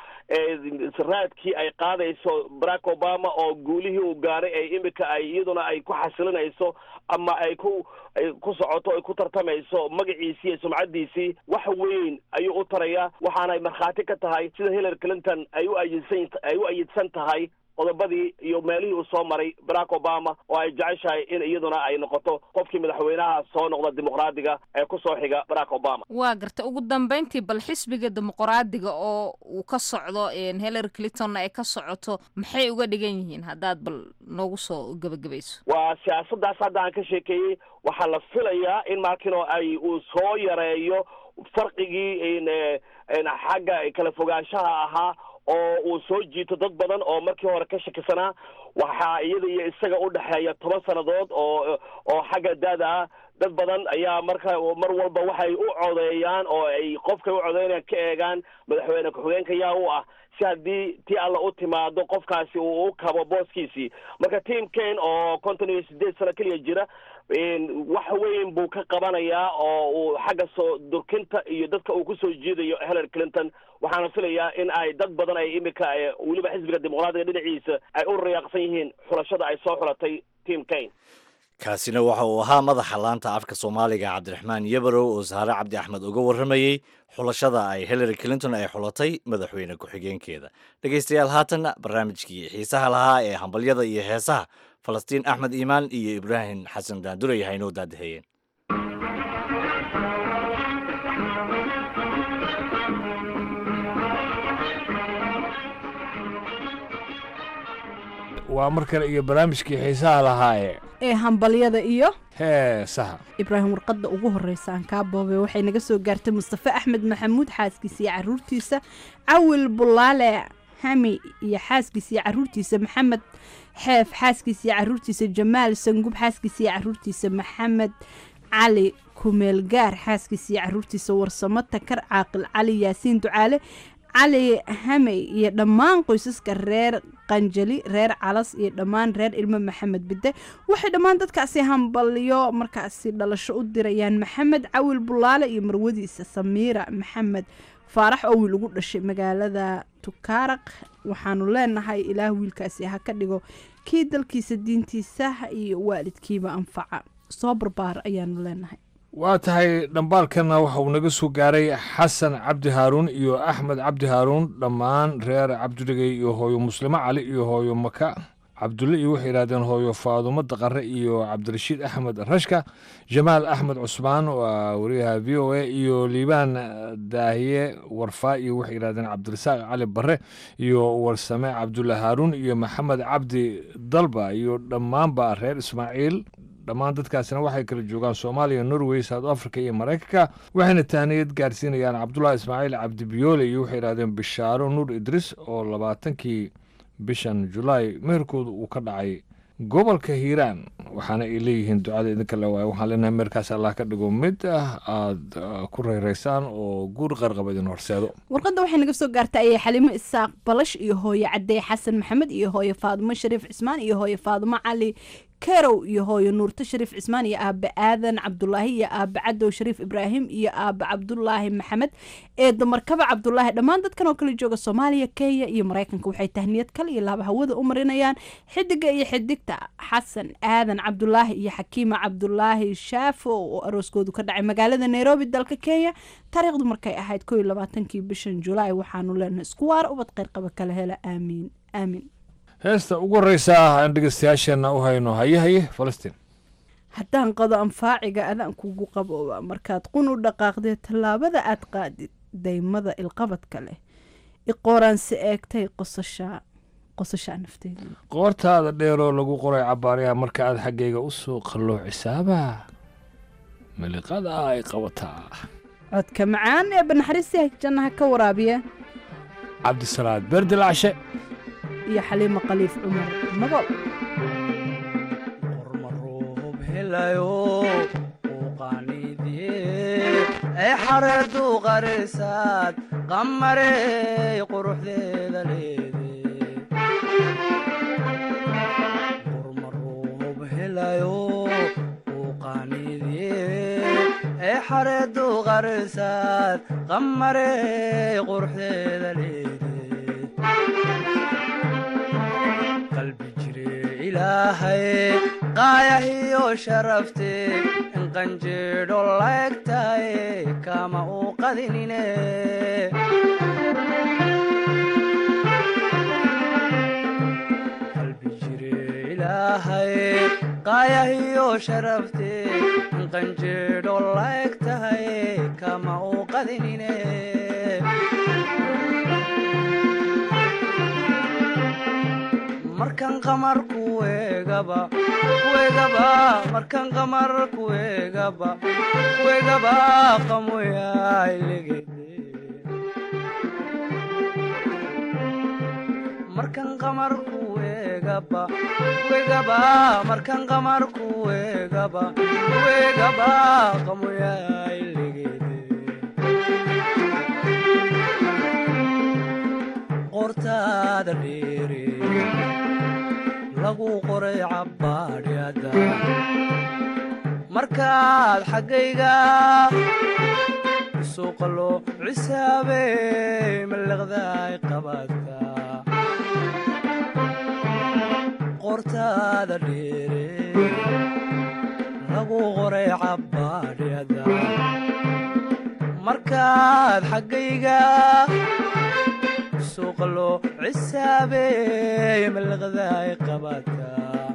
I: raadkii ay qaadayso barack obama oo guulihii uu gaaray ee imika ay iyaduna ay ku xasilinayso ama ay ku ay ku socoto ay ku tartamayso magaciisii iyo sumcadiisii wax weyn ayuu u tarayaa waxaanay markhaati ka tahay sida hillary clinton ay u ayidsan ay u ayidsan tahay qodobadii iyo meelihii uu soo maray barack obama oo ay jeceshahay in iyaduna ay noqoto qofkii madaxweynaha soo noqda dimuqraadiga ee kusoo xiga barack obama
J: waa garta ugu dambeyntii bal xisbiga dimuqraadiga oo uu ka socdo hillary clintonna ay ka socoto maxay uga dhigan yihiin haddaad bal noogu soo gebagabayso
I: waa siyaasaddaas hadda aan ka sheekeeyey waxaa la filayaa in markino ay uu soo yareeyo farqigii xagga kala fogaanshaha ahaa oo uu soo jiito dad badan oo markii hore ka shakisanaa waxaa iyada iyo isaga u dhexeeya toban sannadood oo oo xagga daada ah dad badan ayaa marka mar walba waxay u codeeyaan oo ay qofkay u codeynayaan ka eegaan madaxweyne ku-xigeenka yaa u ah si haddii tii alla u timaado qofkaasi uu u kabo booskiisii marka team kane oo konton iyo sideed sano keliya jira wax weyn buu ka qabanayaa oo uu xagga soo durkinta iyo dadka uu kusoo jiidayo hillary clinton waxaana filayaa in ay dad badan ay imika weliba xisbiga dimuqraadiga dhinaciisa ay u riyaaqsan yihiin xulashada ay soo xulatay team kane
B: kaasina waxa uu ahaa madaxa laanta afka soomaaliga cabdiraxmaan yabarow oo saare cabdi axmed uga warramayey xulashada ay hillary clinton ay xulatay madaxweyne ku-xigeenkeeda dhegaystayaal haatanna barnaamijkii xiisaha lahaa ee hambalyada iyo heesaha falastiin axmed iimaan iyo ibraahim xasan daanduray haynoo daadaheyeen
K: waa mar kale iyo barnaamijkii xiisaha lahaaye
L: ee hambalyada iyo
K: heesaha
L: ibraahim warqadda ugu horreysa aan kaa boobay waxay naga soo gaartay mustafe axmed maxamuud xaaskiisa iyo caruurtiisa cawil bulaale hami iyo xaaskiisa iyo caruurtiisa maxamed xeef xaaskiisa iyo caruurtiisa jamaal sangub xaaskiisa iyo caruurtiisa maxamed cali kumeelgaar xaaskiisa iyo caruurtiisa warsamo takar caaqil cali yaasiin ducaale cali hamey iyo dhammaan qoysaska reer qanjali reer calas iyo dhammaan reer ilmo maxamed bide waxay dhammaan dadkaasi hambalyo markaasi dhalasho u dirayaan maxamed cawil bulaale iyo marwadiisa samiira maxamed faarax oo wiil ugu dhashay magaalada tukaaraq waxaanu leenahay ilaah wiilkaasi ha ka dhigo kii dalkiisa diintiisa iyo waalidkiiba anfaca soo barbaar ayaanu leenahay
K: waa tahay dhambaalkanna waxa uu naga soo gaaray xasan cabdi haaruun iyo axmed cabdi haaruun dhammaan reer cabdidhigay iyo hooyo muslimo cali iyo hooyo maka cabdulle iyo waxay yidhahdeen hooyo faadumo daqare iyo cabdirashiid axmed rashka jamaal axmed cusmaan waa wariyaha v o a iyo liibaan daahiye warfaa iyo waxay yidhahdeen cabdirasaaq cali bare iyo warsame cabdulle haaruun iyo maxamed cabdi dalba iyo dhammaanba reer ismaaciil dhammaan dadkaasina waxay kala joogaan soomaaliya norway south africa iyo maraykanka waxayna tahniyad gaarsiinayaan cabdulahi ismaaciil cabdi biyoole iyo waxay yidhahdeen bishaaro nuur idris oo labaatankii bishan julaay meherkooda uu ka dhacay gobolka hiiraan waxaana ay leeyihiin ducada idinka le waay waxaan leenahay meerkaas allah ka dhigo mid ah aada ku reyraysaan oo guur qarqaba idin horseedo
L: warqadda waxay naga soo gaartay ayay xalimo isaaq balash iyo hooyo cadey xasan maxamed iyo hooyo faadumo shariif cismaan iyo hooyo faadumo cali kerow iyo hooyo nuurto shariif cismaan iyo aabe aadan cabdulaahi iyo aabe cadow shariif ibraahim iyo aabe cabdulaahi maxamed ee damarkaba cabdulaahi dhammaan dadkan oo kala jooga soomaaliya kenya iyo maraykanka waxay tahniyad kale iyo laaba hawada u marinayaan xidiga iyo xidigta xasan aadan cabdulaahi iyo xakiima cabdulaahi shaafo oo arooskoodu ka dhacay magaalada nairobi dalka kenya taariikhdu markay ahayd ko iyo labaatankii bishan julaay waxaanu leenahay isku waara ubad qeyrqaba kala hela aamiin aamiin
K: heesta ugu horreysa ah aan dhegeystayaasheenna u hayno haye haye falastiin
L: haddaan qado anfaaciga adaan kugu qabooba markaad qun u dhaqaaqdee tallaabada aad qaadid daymada ilqabadka leh iqooraansi eegtay qosashaa qosashaa nafteeda
K: qoortaada dheeroo lagu qoray cabaaryaha marka aad xaggayga u soo qalloocisaaba miliqada ay qabataa
L: codka macaan ee banaxariistiha jannaha ka waraabiya
K: cabdisalaad beerdilaacshe
L: iyo xaliimo khaliif cumar madow
M: ay xareedu qarisaad qamarey quruxdeeda leede qurmaruub helayo uu qaaniidye ay xareedu qarisaad qamarey quruxdeeda leede qalbi jire ilaahay qaayahiyo sharafte in qanjeedho laegtahay kama uu qadinine qaayahiyo sharaftee qanjeedho laeg tahay kama u qadinine markan qamar kuegaba kuegaba markan qamar kuegaba kuegaba qamoyailegede markan qamar kuegaba kuegaba markan qamar kuegaba kuegaba qamoyailegede qortaada dheere lagu qoray cabbaadhyada markaad xaggayga suuqa loo cisaabey mallaqdaay qabaadka qortaada dheere lagu qoray cabbaadhyada markaad xaggayga suuqa loo cisaabey mallaqdaay qabaadka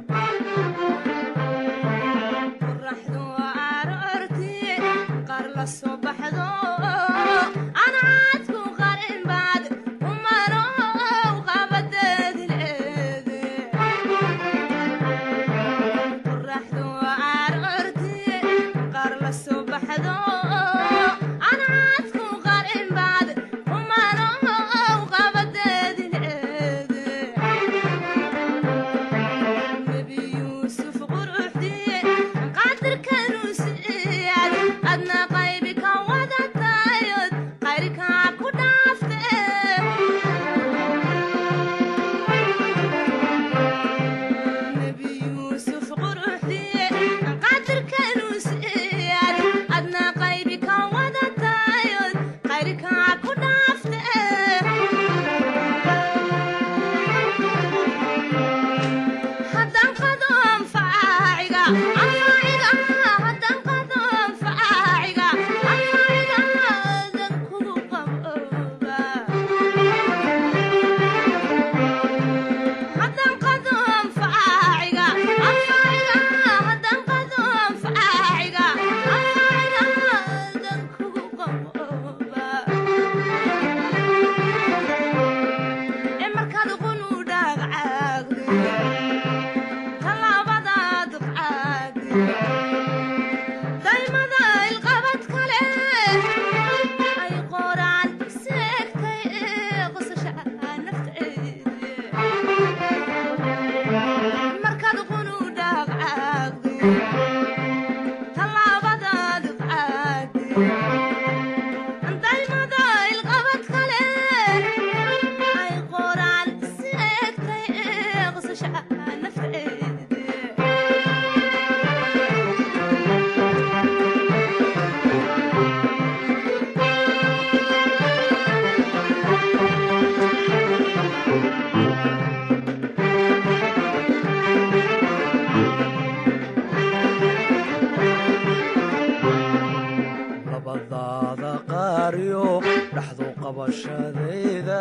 M: labadaada qaariyo dhaxdu qabashadayda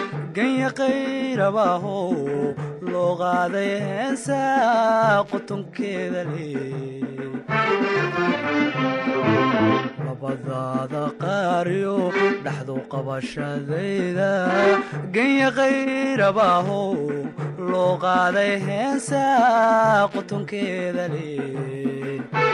M: ganya qayrabahow loo qaaday heensa qotonkeeda leey labadaada qaariyo dhaxdu qabashadayda ganya qayrabahow loo qaaday heensa qotonkeeda leey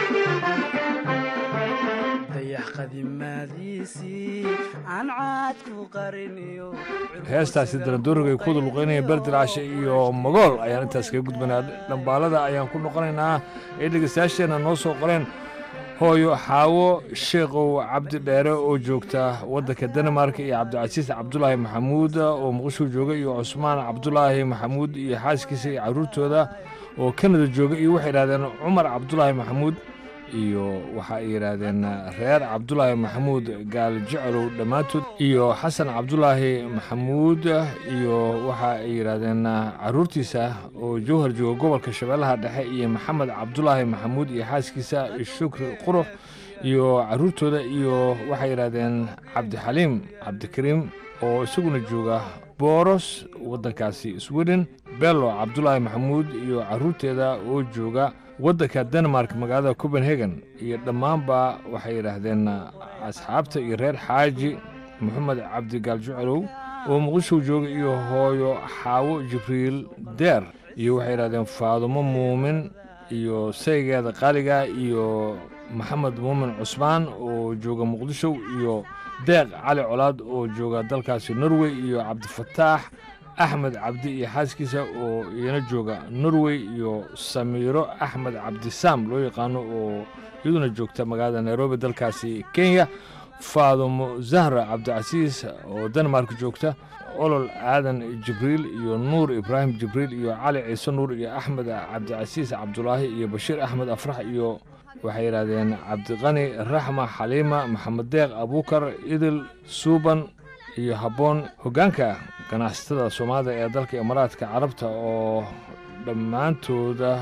M: dayax qadimaadiisii aan caad ku qariniyo
K: heestaasi darandooriga ay ku wada luqeynayeen berdilaashe iyo magool ayaan intaas kaga gudbanaa dhambaalada ayaan ku noqonaynaa ee dhegeystayaasheenna noo soo qoreen hooyo xaawo sheekhow cabdi dheere oo joogta waddanka denmark iyo cabdicasiis cabdulaahi maxamuud oo muqdisho jooga iyo cusmaan cabdulaahi maxamuud iyo xaaskiisa iyo carruurtooda oo kanada jooga iyo waxay yidhahdeen cumar cabdulaahi maxamuud iyo waxa ay yidhaahdeen reer cabdulaahi maxamuud gaal jeclow dhammaantood iyo xasan cabdulaahi maxamuud iyo waxa ay yidhaahdeen caruurtiisa oo jowhar jooga gobolka shabeellaha dhexe iyo maxamed cabdulaahi maxamuud iyo xaaskiisa shukri qurux iyo caruurtooda iyo waxay yidhaahdeen cabdixaliim cabdikariim oo isaguna jooga booros waddankaasi sweden bello cabdulaahi maxamuud iyo caruurteeda oo jooga waddanka denmark magaalada copenhagen iyo dhammaanba waxay yidhaahdeen asxaabta iyo reer xaaji moxamed cabdigaal jucelow oo muqdisho jooga iyo hooyo xaawo jibriil deer iyo waxay yidhahdeen faadumo muumin iyo saygeeda qaaliga iyo maxamed muumin cusmaan oo jooga muqdisho iyo deeq cali colaad oo jooga dalkaasi norway iyo cabdifataax axmed cabdi iyo xaaskiisa oo iyana jooga norway iyo samiiro axmed cabdisaam loo yaqaano oo iyaduna joogta magaalada nairobi dalkaasi kenya faadumo zahra cabdicasiis oo denmark joogta olol aadan jibriil iyo nuur ibraahim jibriil iyo cali ciise nuur iyo axmed cabdicasiis cabdulaahi iyo bashiir axmed afrax iyo waxay yidhaahdeen cabdiqani raxma xaliima maxamed deeq abuukar idil suuban iyo habboon hoggaanka ganacsatada soomaalida ee dalka imaaraadka carabta oo dhammaantooda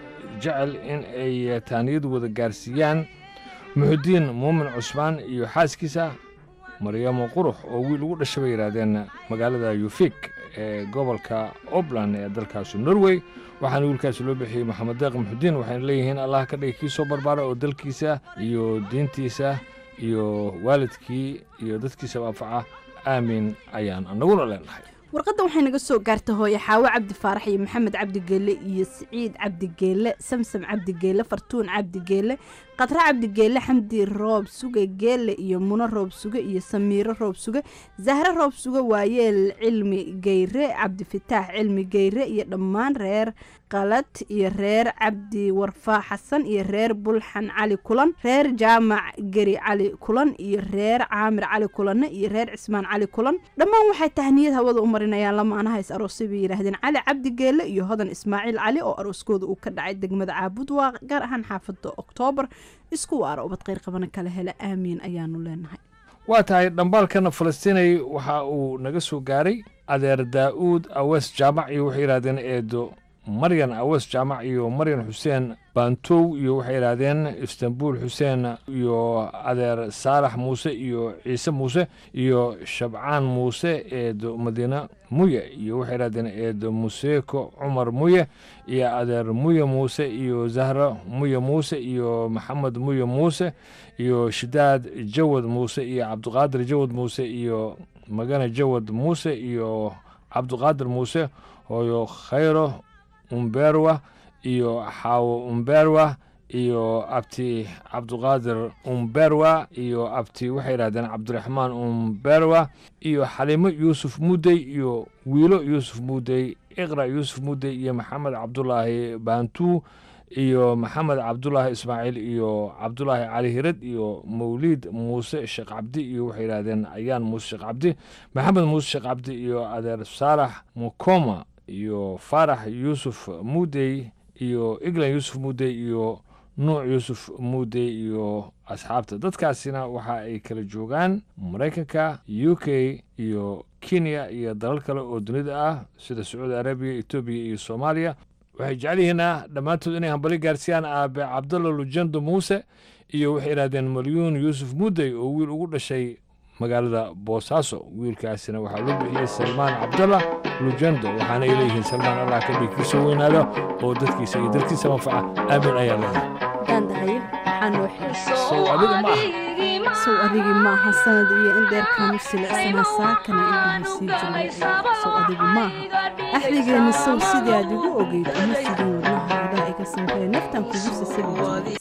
K: jecel in ay taaniyad wada gaarsiiyaan muxudiin muumin cusmaan iyo xaaskiisa maryamo qurux oo wiil ugu dhashay bay yidhaahdeen magaalada yufik ee gobolka obland ee dalkaasi norway waxaana wiilkaasi loo bixiyey maxamed deeq muxudiin waxayna leeyihiin allah ka dhigi kii soo barbaara oo dalkiisa iyo diintiisa iyo waalidkii iyo dadkiisaba anfaca aamin ayaan annaguna leenahay
L: warqadda waxay naga soo gaartay hooye xaawo cabdi faarax iyo maxamed cabdigeelle iyo siciid cabdigeelle samsam cabdigeelle fartuun cabdigeelle qadre cabdigeelle xamdi roob suge geelle iyo muno roob suge iyo samiiro roob suge zahre roob suge waayeel cilmi geyre cabdifataax cilmi geyre iyo dhammaan reer qalad iyo reer cabdi warfaa xasan iyo reer bulxan cali kulan reer jaamac geri cali kulan iyo reer caamir cali kulanne iyo reer cismaan cali kulan dhammaan waxay tahniyad hawada u marinayaan lamaanaha is aroosay bay yidhaahdeen cali cabdigeelle iyo hodan ismaaciil cali oo arooskooda uu ka dhacay degmada caabud waa gaar ahaan xaafada oktoobar isku waara ubad kheyr qabana kala hela aamiin ayaanu leenahay
K: waa tahay dhambaalkana falastiinay waxa uu naga soo gaaray adeer daa'uud awees jaamac iyo waxay yidhahdeen eedo maryan awees jaamac iyo maryan xuseen baantow iyo waxay yidhaahdeen istanbuul xuseen iyo adeer saalax muuse iyo ciise muuse iyo shabcaan muuse eedo madiine muye iyo waxay yidhahdeen eedo museeko cumar muye iyo adeer muye muuse iyo zahra muye muuse iyo maxamed muye muuse iyo shidaad jawad muuse iyo cabdiqaadir jawad muuse iyo magane jawad muuse iyo cabdiqaadir muuse hooyo khayro umberwa iyo xaawo umberwa iyo abti cabdiqaadir umberwa iyo abti waxay yidhahdeen cabdiraxmaan umberwa iyo xaliimo yuusuf mudey iyo wiilo yuusuf mudey iqra yuusuf mudey iyo maxamed cabdulaahi baantuu iyo maxamed cabdulaahi ismaaciil iyo cabdulaahi cali hirad iyo mawliid muuse sheekh cabdi iyo waxay yidhahdeen ayaan muuse sheekh cabdi maxamed muuse sheekh cabdi iyo adeer saalax mukoma iyo faarax yuusuf muudey iyo eglan yuusuf muudey iyo nuuc yuusuf muudey iyo asxaabta dadkaasina waxa ay kala joogaan maraykanka u k iyo kenya iyo dalal kale oo dunida ah sida sacuudi arabiya etoobiya iyo soomaaliya waxay jecel yihiina dhammaantood inay hambali gaarsiiyaan aabe cabdalla lujando muuse iyo waxay idhahdeen malyuun yuusuf muudey oo wiil ugu dhashay magaalada boosaaso wiilkaasina waxaa loo bixiyey salmaan cabdalla lujando waxaana ay leeyihiin salmaan allah ka dhig kiisoo weynaado oo dadkiisa iyo dalkiisa manfaca aamin ayaa leedahay
L: daandahayo waxaa noo
K: sow adiga ma aha
L: sow adigii maaha sanad iyo in dheerkaanu silicsanaa saakana indhaha sii jiray sow adigu maaha axdigeena sow sidii aad igu ogeyd uma sidin wadnahaadaa iga samree naftan kugu sasabi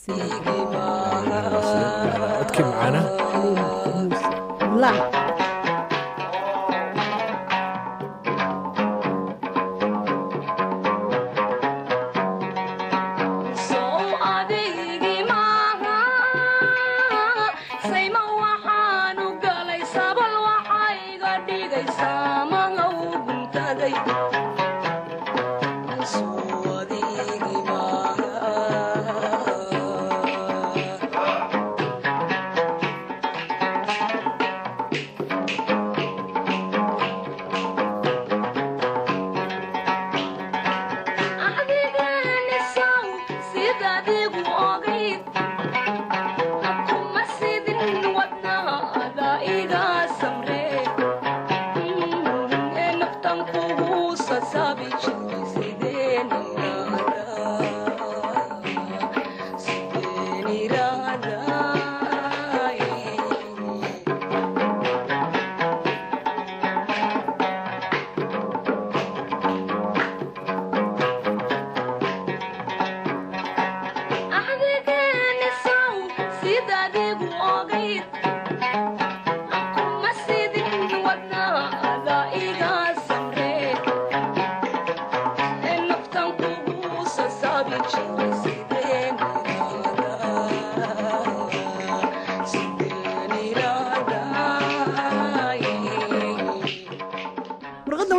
K: codkii macaana
L: jiray
N: Sidadigu ogayd, kuma sidin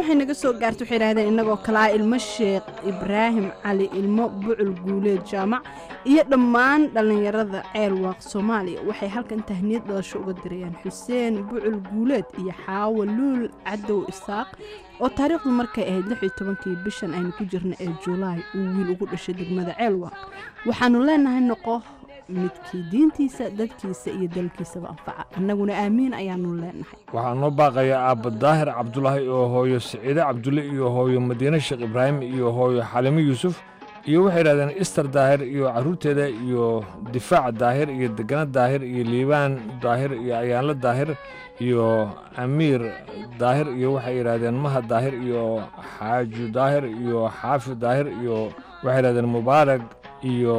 L: waxay naga soo gaartay waxay yidhahdeen innagoo kalaa ilmo sheekh ibraahim cali ilmo bucul guuleed jaamac iyo dhammaan dhallinyarada ceelwaaq soomaaliya waxay halkan tahniyad dhalasho uga dirayaan xuseen bucul guuleed iyo xaawo luul cadow isaaq oo taariikhdu markay ahayd lix iyo tobankii bishan aynu ku jirna ee julaay uu wiil ugu dhashay degmada ceelwaaq waxaanu leenahay noqo midkii diintiisa dadkiisa iyo dalkiisaba anfaca annaguna aamiin ayaanu leenahay
K: waxaa noo baaqayaa aabba daahir cabdulaahi oo hooyo siciide cabdulle iyo hooyo madiine sheekh ibraahim iyo hooyo xalimo yuusuf iyo waxay yidhahdeen ister daahir iyo carruurteeda iyo difaac daahir iyo degana daahir iyo liibaan daahir iyo ayaanlo daahir iyo amiir daahir iyo waxay yidhahdeen maha daahir iyo xaaju daahir iyo xaafi daahir iyo waxay yidhahdeen mubaarag iyo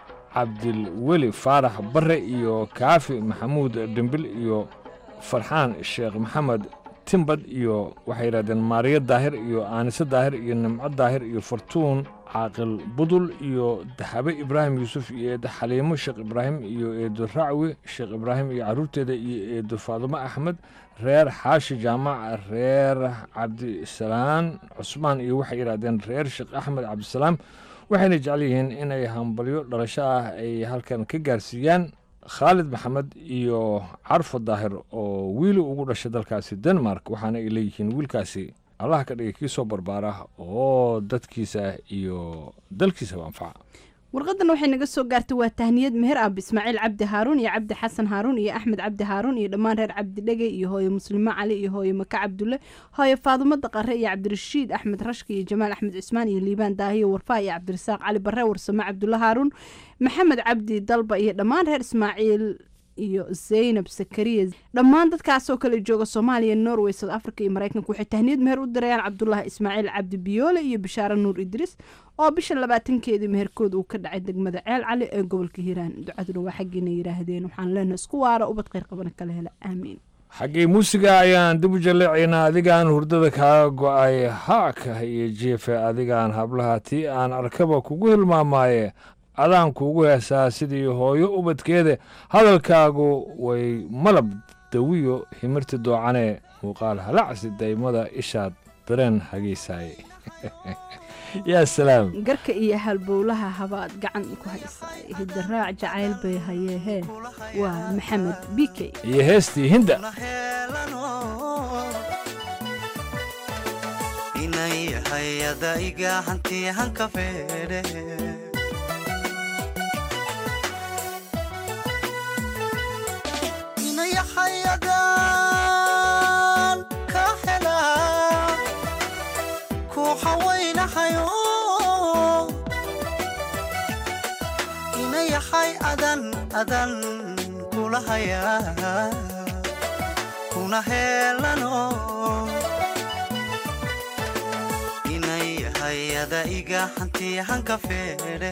K: cabdilweli faarax barre iyo kaafi maxamuud dhimbil iyo farxaan sheekh maxamed timbad iyo waxay yidhahdeen maariyo daahir iyo aanise daahir iyo nimco daahir iyo fartuun caaqil budul iyo dahabe ibraahim yuusuf iyo eedo xaliimo sheekh ibraahim iyo eedo racwi sheekh ibraahim iyo carruurteeda iyo eedo faadumo axmed reer xaashi jaamac reer cabdisalaan cusmaan iyo waxay yidhahdeen reer sheekh axmed cabdisalaam waxayna jecel yihiin inay hambalyo dhalasho ah ay halkan ka gaarsiiyaan khaalid maxamed iyo carfo daahir oo wiili ugu dhashay dalkaasi denmark waxaana ay leeyihiin wiilkaasi allah ka dhigay kii soo barbaara oo dadkiisa iyo dalkiisaba anfaca
L: warqadan waxay naga soo gaartay waa tahniyad meher ab ismaaciil cabdi haaruun iyo cabdi xasan haaruun iyo axmed cabdi haaruun iyo dhammaan reer cabdi dhegey iyo hooyo muslimo cali iyo hooyo maka cabdulle hooyo faadumo daqare iyo cabdirashiid axmed rashka iyo jamaal axmed cismaan iyo liibaan daahiyo warfaa iyo cabdirasaaq cali barre warsame cabdulle haaruun maxamed cabdi dalba iyo dhammaan reer ismaaciil iyo zaynab sakariya dhammaan dadkaasoo kale jooga soomaaliya norway south africa iyo maraykanka waxay tahniyad meher u dirayaan cabdulaahi ismaaciil cabdi biyoole iyo bishaare nuur idriis oo bisha labaatankeedii meherkooda uu ka dhacay degmada ceel cali ee gobolka hiiraan ducaduna waa xaggiina yidhaahdeen waxaan leenahay isku waara ubad kheyr qabana kala hela aamiin
K: xaggii muusiga ayaan dib u jaleecaynaa adigaan hurdada kaaga go'ay haaka iyo jeefe adigaan hablaha tii aan arkaba kugu hilmaamaaye adaan kuugu heesaa sidii hooyo ubadkeeda hadalkaagu way malab dawiyo himirti doocane muuqaal halacsi daymada ishaad dareen hageysaaye yaa salaam
L: garka iyo halbowlaha habaad gacan ku haysaa hidaraac jacayl bay hayeehee waa maxamed bikey
K: iyo heestii hinda
N: inay hayada iga hanti hanka feedhe inayahayadaan ka helaa ku hawaynahayo inayahay adan adan kula hayaa kuna heelano inayahayada iga hanti hanka feedhe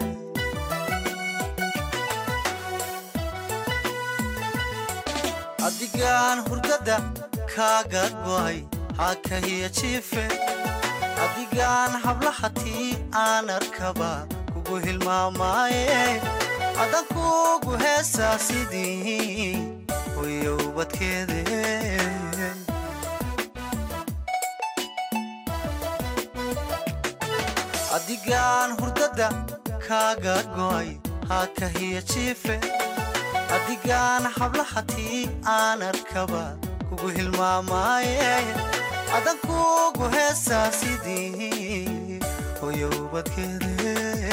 N: adigaan hurdada kaaga go'ay hakahiya jiife adigaan hablaha tii aan arkaba kugu hilmaamaaye adan kugu heesaa sidii hoyo ubadkeede adigaan hurdada kaaga go'ay hakahiya jiife adigaan hablaha tii aan arkaba kugu hilmaamaaye adan kugu heesaa sidii hoyo ubadkeede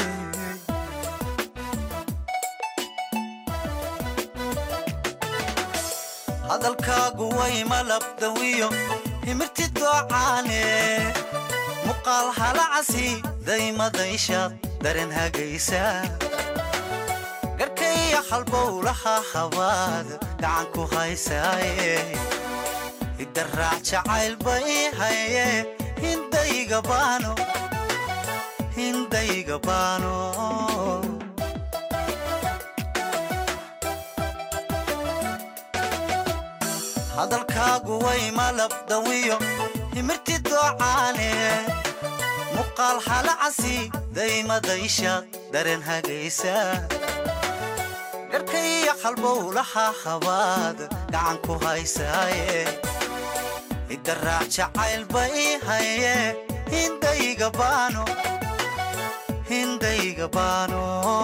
N: hadalkaagu way malabdawiyo himirti doocaane muqaal halacasi daymadayshaad dareen hagaysa garkaya halbowlaha habaad gacan ku haysaaye hidaraac jacayl bay haye hindayga baano hindayga baano hadalkaagu way malabdawiyo himirti doocaane muqaal halacasi daymadayshaad dareen hagaysa garkaya halbowlaha habaad gacan ku haysaaye idaraac jacaylba ii haye hindayga baano hindayga baano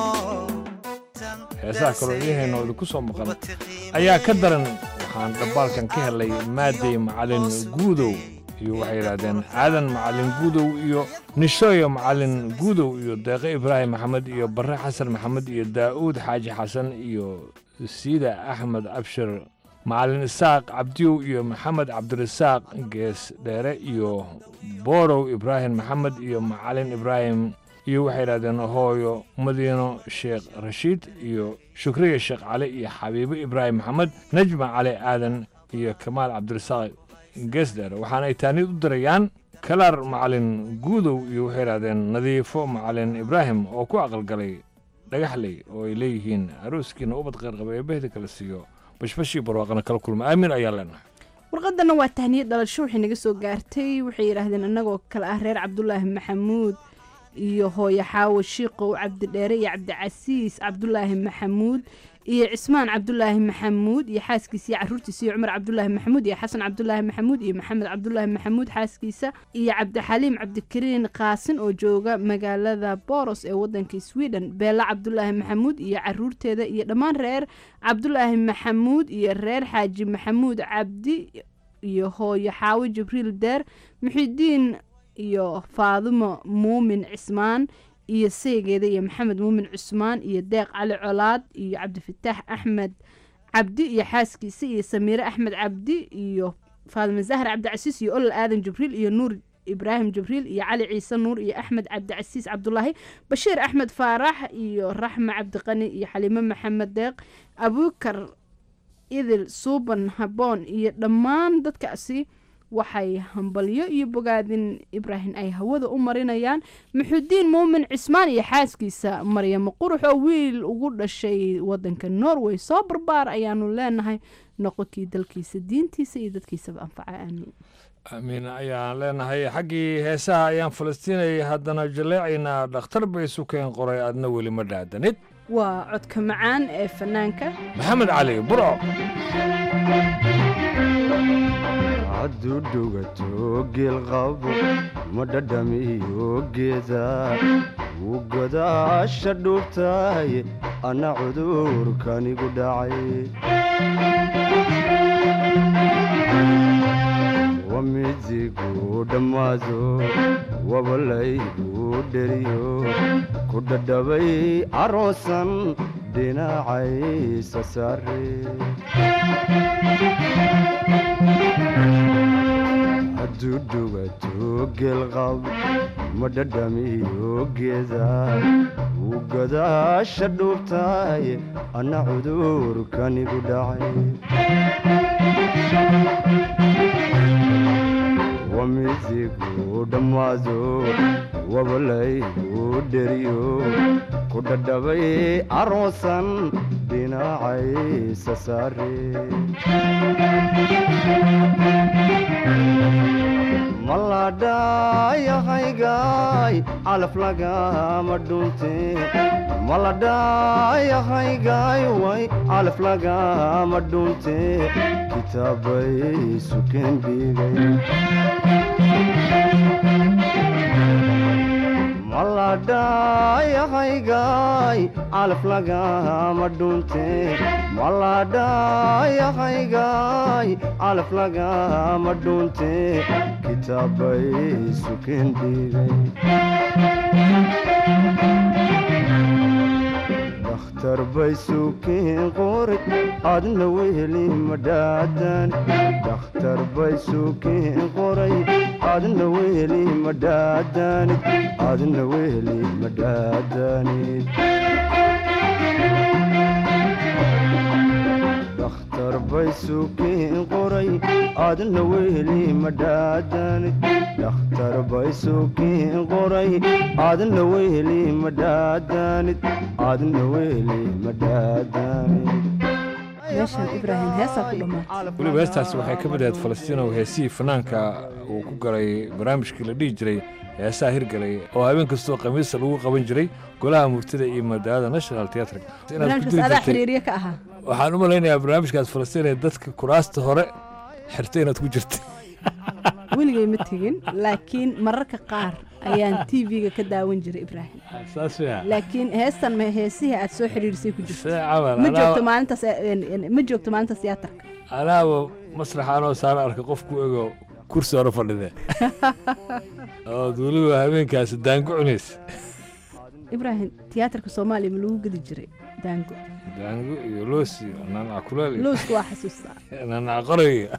K: heesaha kaloo idiihayno idinku soo maqan ayaa ka daran waxaan dhabbaalkan ka helay maadey macalin guudow iyo waxay yidhaahdeen aadan macalin guudow iyo nishooyo macalin guudow iyo deeqe ibraahim maxamed iyo barre xasan maxamed iyo daa'uud xaaji xasan iyo siida axmed abshir macalin isaaq cabdiyow iyo maxamed cabdirasaaq gees dheere iyo boorow ibraahim maxamed iyo macalin ibraahim iyo waxay yidhahdeen hooyo madiino sheekh rashiid iyo shukriya sheekh cali iyo xabiibo ibraahim maxamed najma cali aadan iyo kamaal cabdirasaaq geesdheer waxaana ay taanid u dirayaan kalaar macalin guudow iyo waxay yidhahdeen nadiifo macalin ibraahim oo ku aqalgalay dhagaxley oo ay leeyihiin arooskiina ubad qeyrqaba ee behda kala siiyo bashbashii barwaaqana kala kulma aamin ayaa leenahay
L: warqadana waa tahniyad dhalasho waxay naga soo gaartay waxay yidhaahdeen annagoo kale ah reer cabdulaahi maxamuud iyo hooyo xaawo shiiqow cabdidheere iyo cabdicasiis cabdulaahi maxamuud iyo cismaan cabdulaahi maxamuud iyo xaaskiisa iyo caruurtiisa iyo cumar cabdulaahi maxamuud iyo xasan cabdulaahi maxamuud iyo maxamed cabdulaahi maxamuud xaaskiisa iyo cabdixaliim cabdikariin qaasin oo jooga magaalada boros ee wadanka sweden beela cabdulaahi maxamuud iyo caruurteeda iyo dhammaan reer cabdulaahi maxamuud iyo reer xaaji maxamuud cabdi iyo hooyo xaawo jibriil deer muxidiin iyo faadimo muumin cismaan iyo saygeeda iyo maxamed muumin cusmaan iyo deeq cali colaad iyo cabdifataax axmed cabdi iyo xaaskiisa iyo samiire axmed cabdi iyo faadimo zahar cabdicasiis iyo olol aadan jibriil iyo nuur ibraahim jibriil iyo cali ciise nuur iyo axmed cabdicasiis cabdulaahi bashiir axmed faarax iyo raxma cabdiqani iyo xaliimo maxamed deeq abuukar idil suuban haboon iyo dhammaan dadkaasi waxay hambalyo iyo bogaadin ibraahim ay hawada u marinayaan muxudiin muumin cismaan iyo xaaskiisa maryamo qurux oo wiil ugu dhashay wadanka norway soo barbaar ayaanu leenahay noqonkii dalkiisa diintiisa iyo dadkiisaba anfaca aamiin
K: aamiin ayaan leenahay xaggii heesaha ayaan falastiinayay haddana jaleecaynaa dhakhtar bay sukeen qoray adna weli ma dhaadanid
L: waa codka macaan ee fanaanka
K: maxamed cali burco
O: hadduu dhugato geelqabo ma dhadhamiyo geeda wuu godaasha dhuubtahay anna cudurkanigu dhacay wamidigu dhammaado wabalaygu dheriyo ku dhadhabay aroosan dhinacaysa saare hadduu dhugato geelqab ma dhadhamiyo geeda wuu godaasha dhuubtahay anna cudurkanigu dhacay wamidigu dhammaado wabalaygu dheriyo ku dhadhabay aroosan dhinacaysa saare maladhayahaygaay calaf lagama dhunte maladhayahaygaay way calaf lagama dhunte kitaabay sukeen dhigay maladhayahaygaay calaf lagama dhunte maladhayahaygaay calaf lagama dhunte kitaabay sukeen dhigay dakhtar bay sukeen qoray adna weheli madhaadan dakhtar bay sukeen qoray adna weheli madhaadanid adna weheli madhaadanid dakhtar bay sukeen qoray adna weheli madhaadanid dakhtar bay sukeen qoray adna weheli madhaadanid adna weheli madhaadanid
L: meeshan ibraahim heesaa ku dhammaatay
K: weliba heestaasi waxay ka mid ahayd falastiinow heesihii fanaanka uu ku galay barnaamijkii la dhihi jiray heesaha hirgalay oo habeen kastoo khamiista lagu qaban jiray golaha murtida iyo madaalada national theatre
L: barnaamijkaas adaa xiriirye ka ahaa
K: waxaan u malaynayaa barnaamijkaas falastiin ee dadka kuraasta hore xirtay inaad ku jirtay
L: weligay ma tegin laakiin mararka qaar ayaan t v-ga ka daawan jiray ibraahim
K: saas weya
L: laakiin heestan ma heesihii aad soo xidhiirisay ku jirto
K: Sida camal,
L: ma
K: anaa-
L: joogto maalintaas eh, ma joogto maalintaas tiyaatarka
K: anaaba masraxaanoo saara arka qofku ego kursi hore fadhide ood weliba habeenkaasi daango cunaysa
L: ibraahim tiyaatarka soomaaliya ma lagu gedi jiray daango
K: daango iyo loos iyo nanac kuleel iyo
L: lowska waa xasuustaa
K: nanac qorayga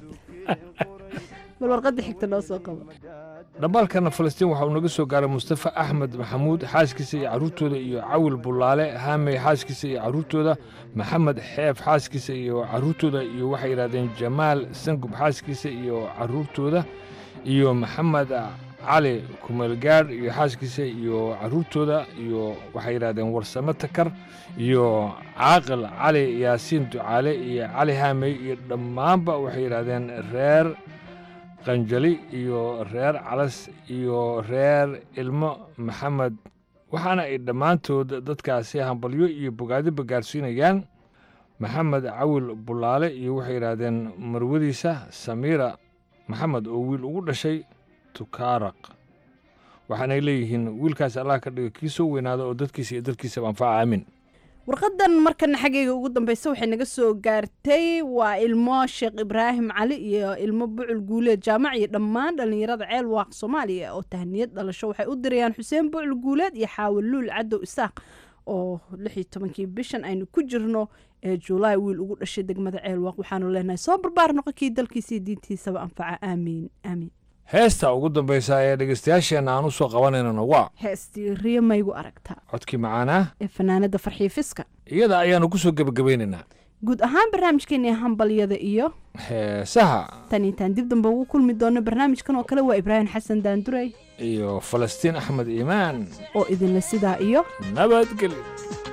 L: bal warqadda xigta noo soo qabo
K: dhambaalkana falastiin waxa uu naga soo gaaray mustafa axmed maxamuud xaaskiisa iyo carruurtooda iyo cawil bulaale haamey xaaskiisa iyo carruurtooda maxamed xeef xaaskiisa iyo carruurtooda iyo waxay yidhahdeen jamaal sangub xaaskiisa iyo carruurtooda iyo maxamed cali kumeelgaadh iyo xaaskiisa iyo carruurtooda iyo waxay yidhahdeen warsame takar iyo caaqil cali yaasiin ducaale iyo cali haamey iyo dhammaanba waxay yidhahdeen reer qanjali iyo reer calas iyo reer ilmo maxamed waxaana ay dhammaantood dadkaasi hambalyo iyo bogaadiba gaarsiinayaan maxamed cawil bulaale iyo waxay yidhaahdeen marwadiisa samiira maxamed oo wiil ugu dhashay tukaaraq waxaanay leeyihiin wiilkaas allah ka dhigo kii soo weynaada oo dadkiisa iyo dadkiisaba anfaca aamin
L: warqadan markana xaggayga ugu dambeysa waxay naga soo gaartay waa ilmo sheekh ibraahim cali iyo ilmo bucul guuleed jaamac iyo dhammaan dhallinyarada ceel waaq soomaaliya oo tahniyad dhalasho waxay u dirayaan xuseen bucul guuleed iyo xaawil luul cadow isaaq oo lix iyo tobankii bishan aynu ku jirno ee juulaay wiil ugu dhashay degmada ceel waaq waxaanu leenahay soo barbaar noqon kii dalkiisa iyo diintiisaba anfaca aamiin aamiin
K: heesta ugu dambaysa ee dhegeystayaasheenna aan u soo qabanaynana waa
L: heestii riyo maygu aragtaa
K: codkii macaanaa
L: ee fanaanada farxiifiska
K: iyada ayaanu ku soo gebagabaynaynaa
L: guud ahaan barnaamijkeeni hambalyada iyo
K: heesaha
L: tan intaan dib dambe ugu kulmi doono barnaamijkan oo kale waa ibraahim xasan daandurey
K: iyo falastiin axmed iimaan
L: oo idinle sidaa iyo
K: nabadgelyo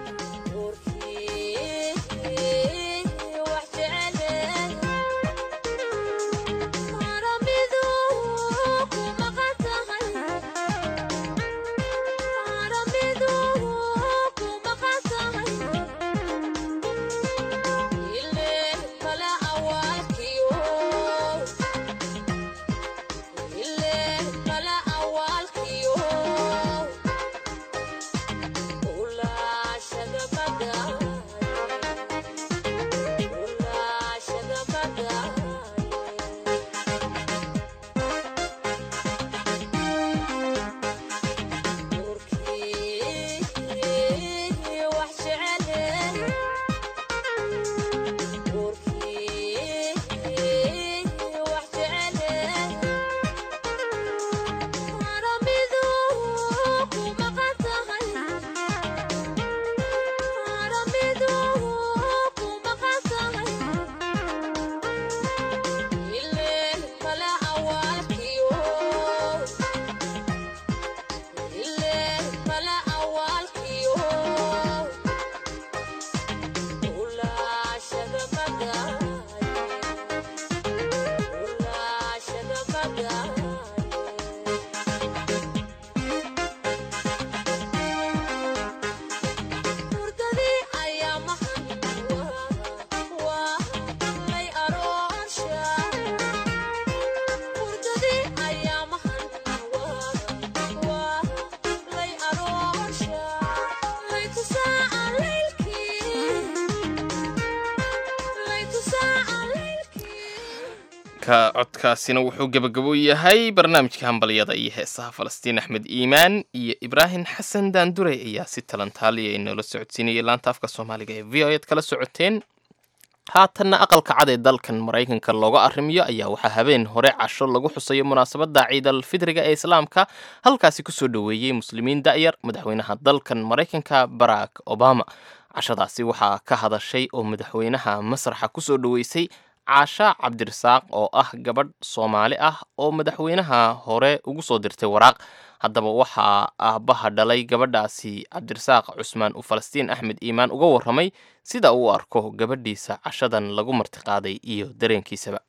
A: codkaasina wuxuu gebagabo yahay barnaamijka hambalyada iyo heesaha falastiin axmed iimaan iyo ibraahim xasan daandurey ayaa si talantaaliya inoola socodsiinayay laanta afka soomaaliga ee v o ed kala socoteen haatanna aqalka cad ee dalkan maraykanka looga arrimiyo ayaa waxaa habeen hore casho lagu xusayo munaasabadda ciidal fidriga ee islaamka halkaasi kusoo dhoweeyey muslimiin da'yar madaxweynaha dalkan maraykanka barack obama cashadaasi waxaa ka hadashay oo madaxweynaha masraxa kusoo dhoweysay caasha cabdirasaaq oo ah gabadh soomaali ah oo madaxweynaha hore ugu soo dirtay waraaq haddaba waxaa aabbaha dhalay gabadhaasi cabdirasaaq cusmaan uu falastiin axmed iimaan uga warramay sida uu arko gabadhiisa cashadan lagu martiqaaday iyo dareenkiisaba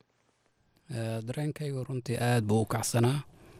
P: dareenkaygu runtii aad buu u kacsanaa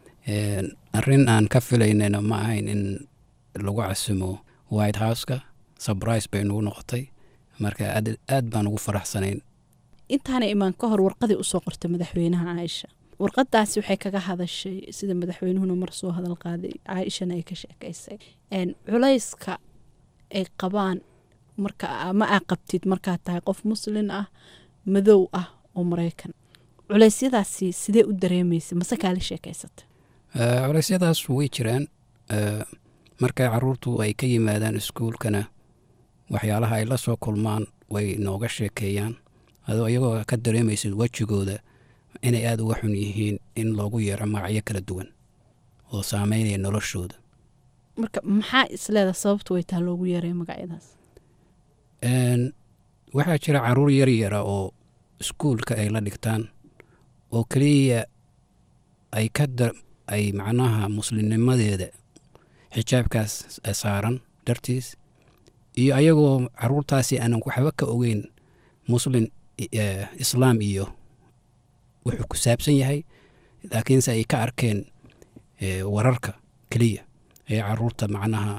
P: arrin aan ka filaynayna ma ahayn in lagu casumo white houseka sabrise bay nagu noqotay marka aad baan ugu faraxsanayn
L: intaana imaan ka hor warqadii usoo qortay madaxweynaha caaisha warqadaasi waxay kaga hadashay sida madaxweynuhuna mar soo hadal qaaday caaishana ay ka sheekaysay Een, culayska ay qabaan marka ama aa qabtid markaad tahay qof muslin ah madow ah oo maraykan culeysyadaasi sidee u dareemaysa mase kaala sheekaysata
P: Eh, culeysyadaas way jiraan Eh, markay caruurtu ay ka yimaadaan iskuulkana waxyaalaha ay la soo kulmaan way nooga sheekeeyaan adoo iyagoo ka dareemaysid wejigooda inay aada uga xun yihiin in loogu yeero magacyo kala duwan oo saameynaya noloshooda
L: marka maxaa isleeda sababtu way taa loogu yeeray magacyadaas
P: Een, waxaa jira caruur yar yara oo iskuulka ay la dhigtaan oo keliya ay ka da ay macnaha muslimnimadeeda xijaabkaas saaran dartiis iyo ayagoo caruurtaasi aanan waxba ka ogeyn muslin eh, islaam iyo wuxuu ku saabsan yahay laakiinse ay ka arkeen eh, wararka keliya ee caruurta macnaha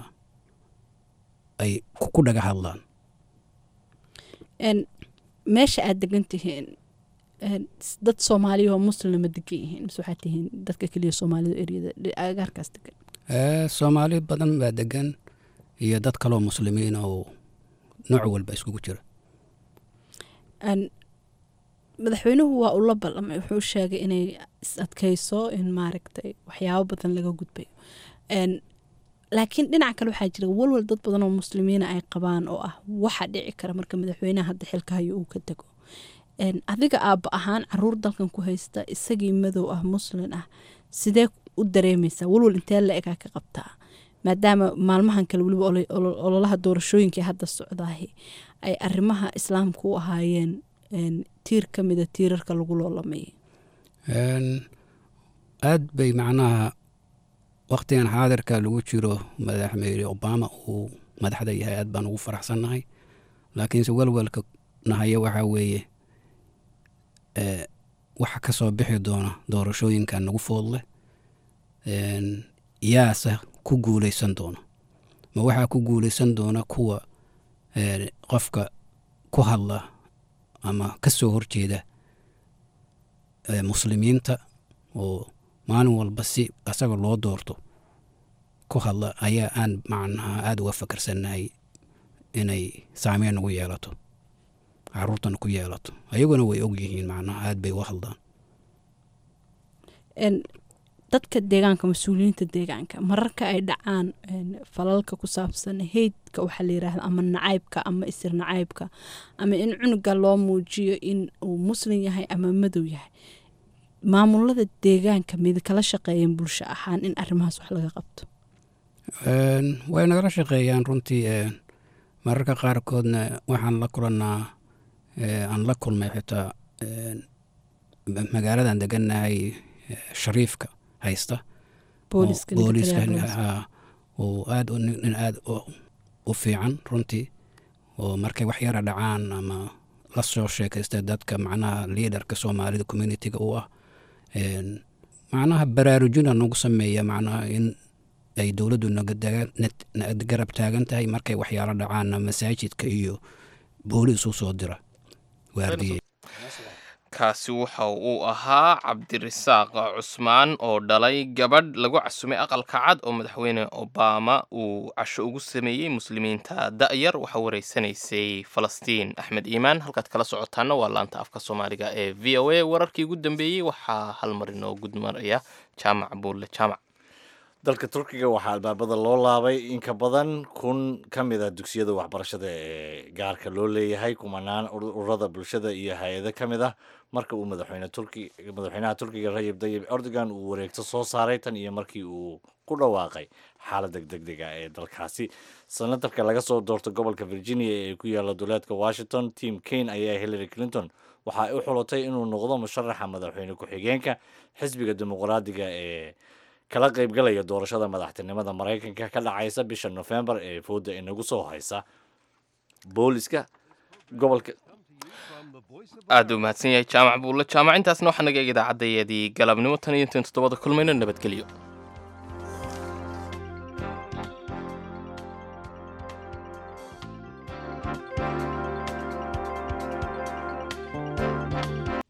P: ay ku ku dhaga hadlaan
L: Een, meesha aad degan tihiin een, s- dad soomaaliya oo muslima degan yihiin mise waxaad tihiin dadka keliya soomaalida eryada agaarkaas degan
P: Eh, soomaali badan baa degan iyo dad kaloo muslimiin oo nooc walba iskugu jira
L: Een, madaxweynuhu waa ula ballamay wuxuu sheegay inay is adkayso in maaragtay waxyaabo badan laga gudbayo Een, laakiin dhinaca kale waxaa jira walwal dad badan oo muslimiina ay qabaan oo ah waxa dhici kara marka madaxweynaha hadda xilka hayo uu ka dego Een, adiga aabba ahaan caruur dalkan ku haysta isagii madow ah muslin ah sidee u dareemaysaa walwal intee la egaa ka qabtaa maadaama maalmahan kale weliba olo- olo- ololaha doorashooyinkai hadda socdaahi ay arrimaha islaamka u ahaayeen een, tiir ka mida tiirarka lagu loolamayay
P: Een, aad bay macnaha waktigan xaadirka lagu jiro madaxweyne obama uu madaxda yahay aad baan ugu faraxsannahay laakiinse welwelka nahaya waxaa weeye eh, waxa ka soo bixi doona doorashooyinkan nagu foodleh Een, yaase ku guuleysan doona ma waxaa ku guuleysan doona kuwa eh, qofka ku hadla ama ka soo horjeeda eh, muslimiinta oo maalin walba si asaga loo doorto ku hadla ayaa aan macnaha aada uga fakarsannahay inay saameyn ugu yeelato caruurtana ku yeelato ayaguna way og yihiin macnaha aada bay uga hadlaan
L: Een, dadka deegaanka mas-uuliyiinta deegaanka mararka ay dhacaan een, falalka ku saabsan heydka waxaa la yiraahda ama nacaybka ama isir nacaybka ama in cunuga loo muujiyo in uu muslim yahay ama madow yahay maamulada deegaanka mid kala shaqeeyeen bulsho ahaan in arrimahaas wax laga qabto
P: Een, way nagala shaqeeyaan runtii een, mararka qaarkoodna waxaan la kulannaa ee, aan la kulmay xitaa een, ma- magaaladan degannahay ee, shariifka haysta
L: Booliska,
P: oo-
L: ninka
P: booliska
L: taliyaha booliska.
P: haa, oo aad u- nin nin aad u- u fiican runtii oo markay wax yara dhacaan ama la soo sheekaysta dadka macnaha liidarka soomaalida communitiga u ah Een, macnaha baraarujina nagu sameeya macnaha in ay dowladdu naga daga- nat- na garab taagan tahay markay waxyaalo dhacaanna masaajidka iyo booliis u soo dira waardiye
A: kaasi waxa uu ahaa cabdirisaaq cusmaan oo dhalay gabadh lagu casumay aqalka cad oo madaxweyne obama uu casho ugu sameeyey muslimiinta da'yar waxaa wareysanaysay falastiin axmed iimaan halkaad kala socotaana waa laanta afka soomaaliga ee v o a wararkii ugu dambeeyey waxaa hal mar inoo gudmaraya jaamac buulle jaamac
B: dalka turkiga waxaa albaabada loo laabay in ka badan kun ka mid a dugsiyada waxbarashada ee gaarka loo leeyahay kumanaan ur- ururada bulshada iyo hay-ado ka mid ah marka uu madaxweyne turki madaxweynaha turkiga rajab tayyib erdogan uu wareegto soo saaray tan iyo markii uu ku dhawaaqay xaalada degdega ee dalkaasi senatarka laga soo doorto gobolka virginia ee ku yaala duleedka washington tim kane ayaa hillary clinton waxa ay u xulatay inuu noqdo musharaxa madaxweyne ku-xigeenka xisbiga dimuqraadiga ee kala qaybgalaya doorashada madaxtinimada maraykanka ka dhacaysa bisha nofembar ee fooda inagu soo haysa booliska gobolka
A: aad u mahadsan yahay jaamac buulle jaamac intaasna waxaa naga eeg idaacaddayadii galabnimo tan iyo intayn toddobada kulmayno nabadgelyo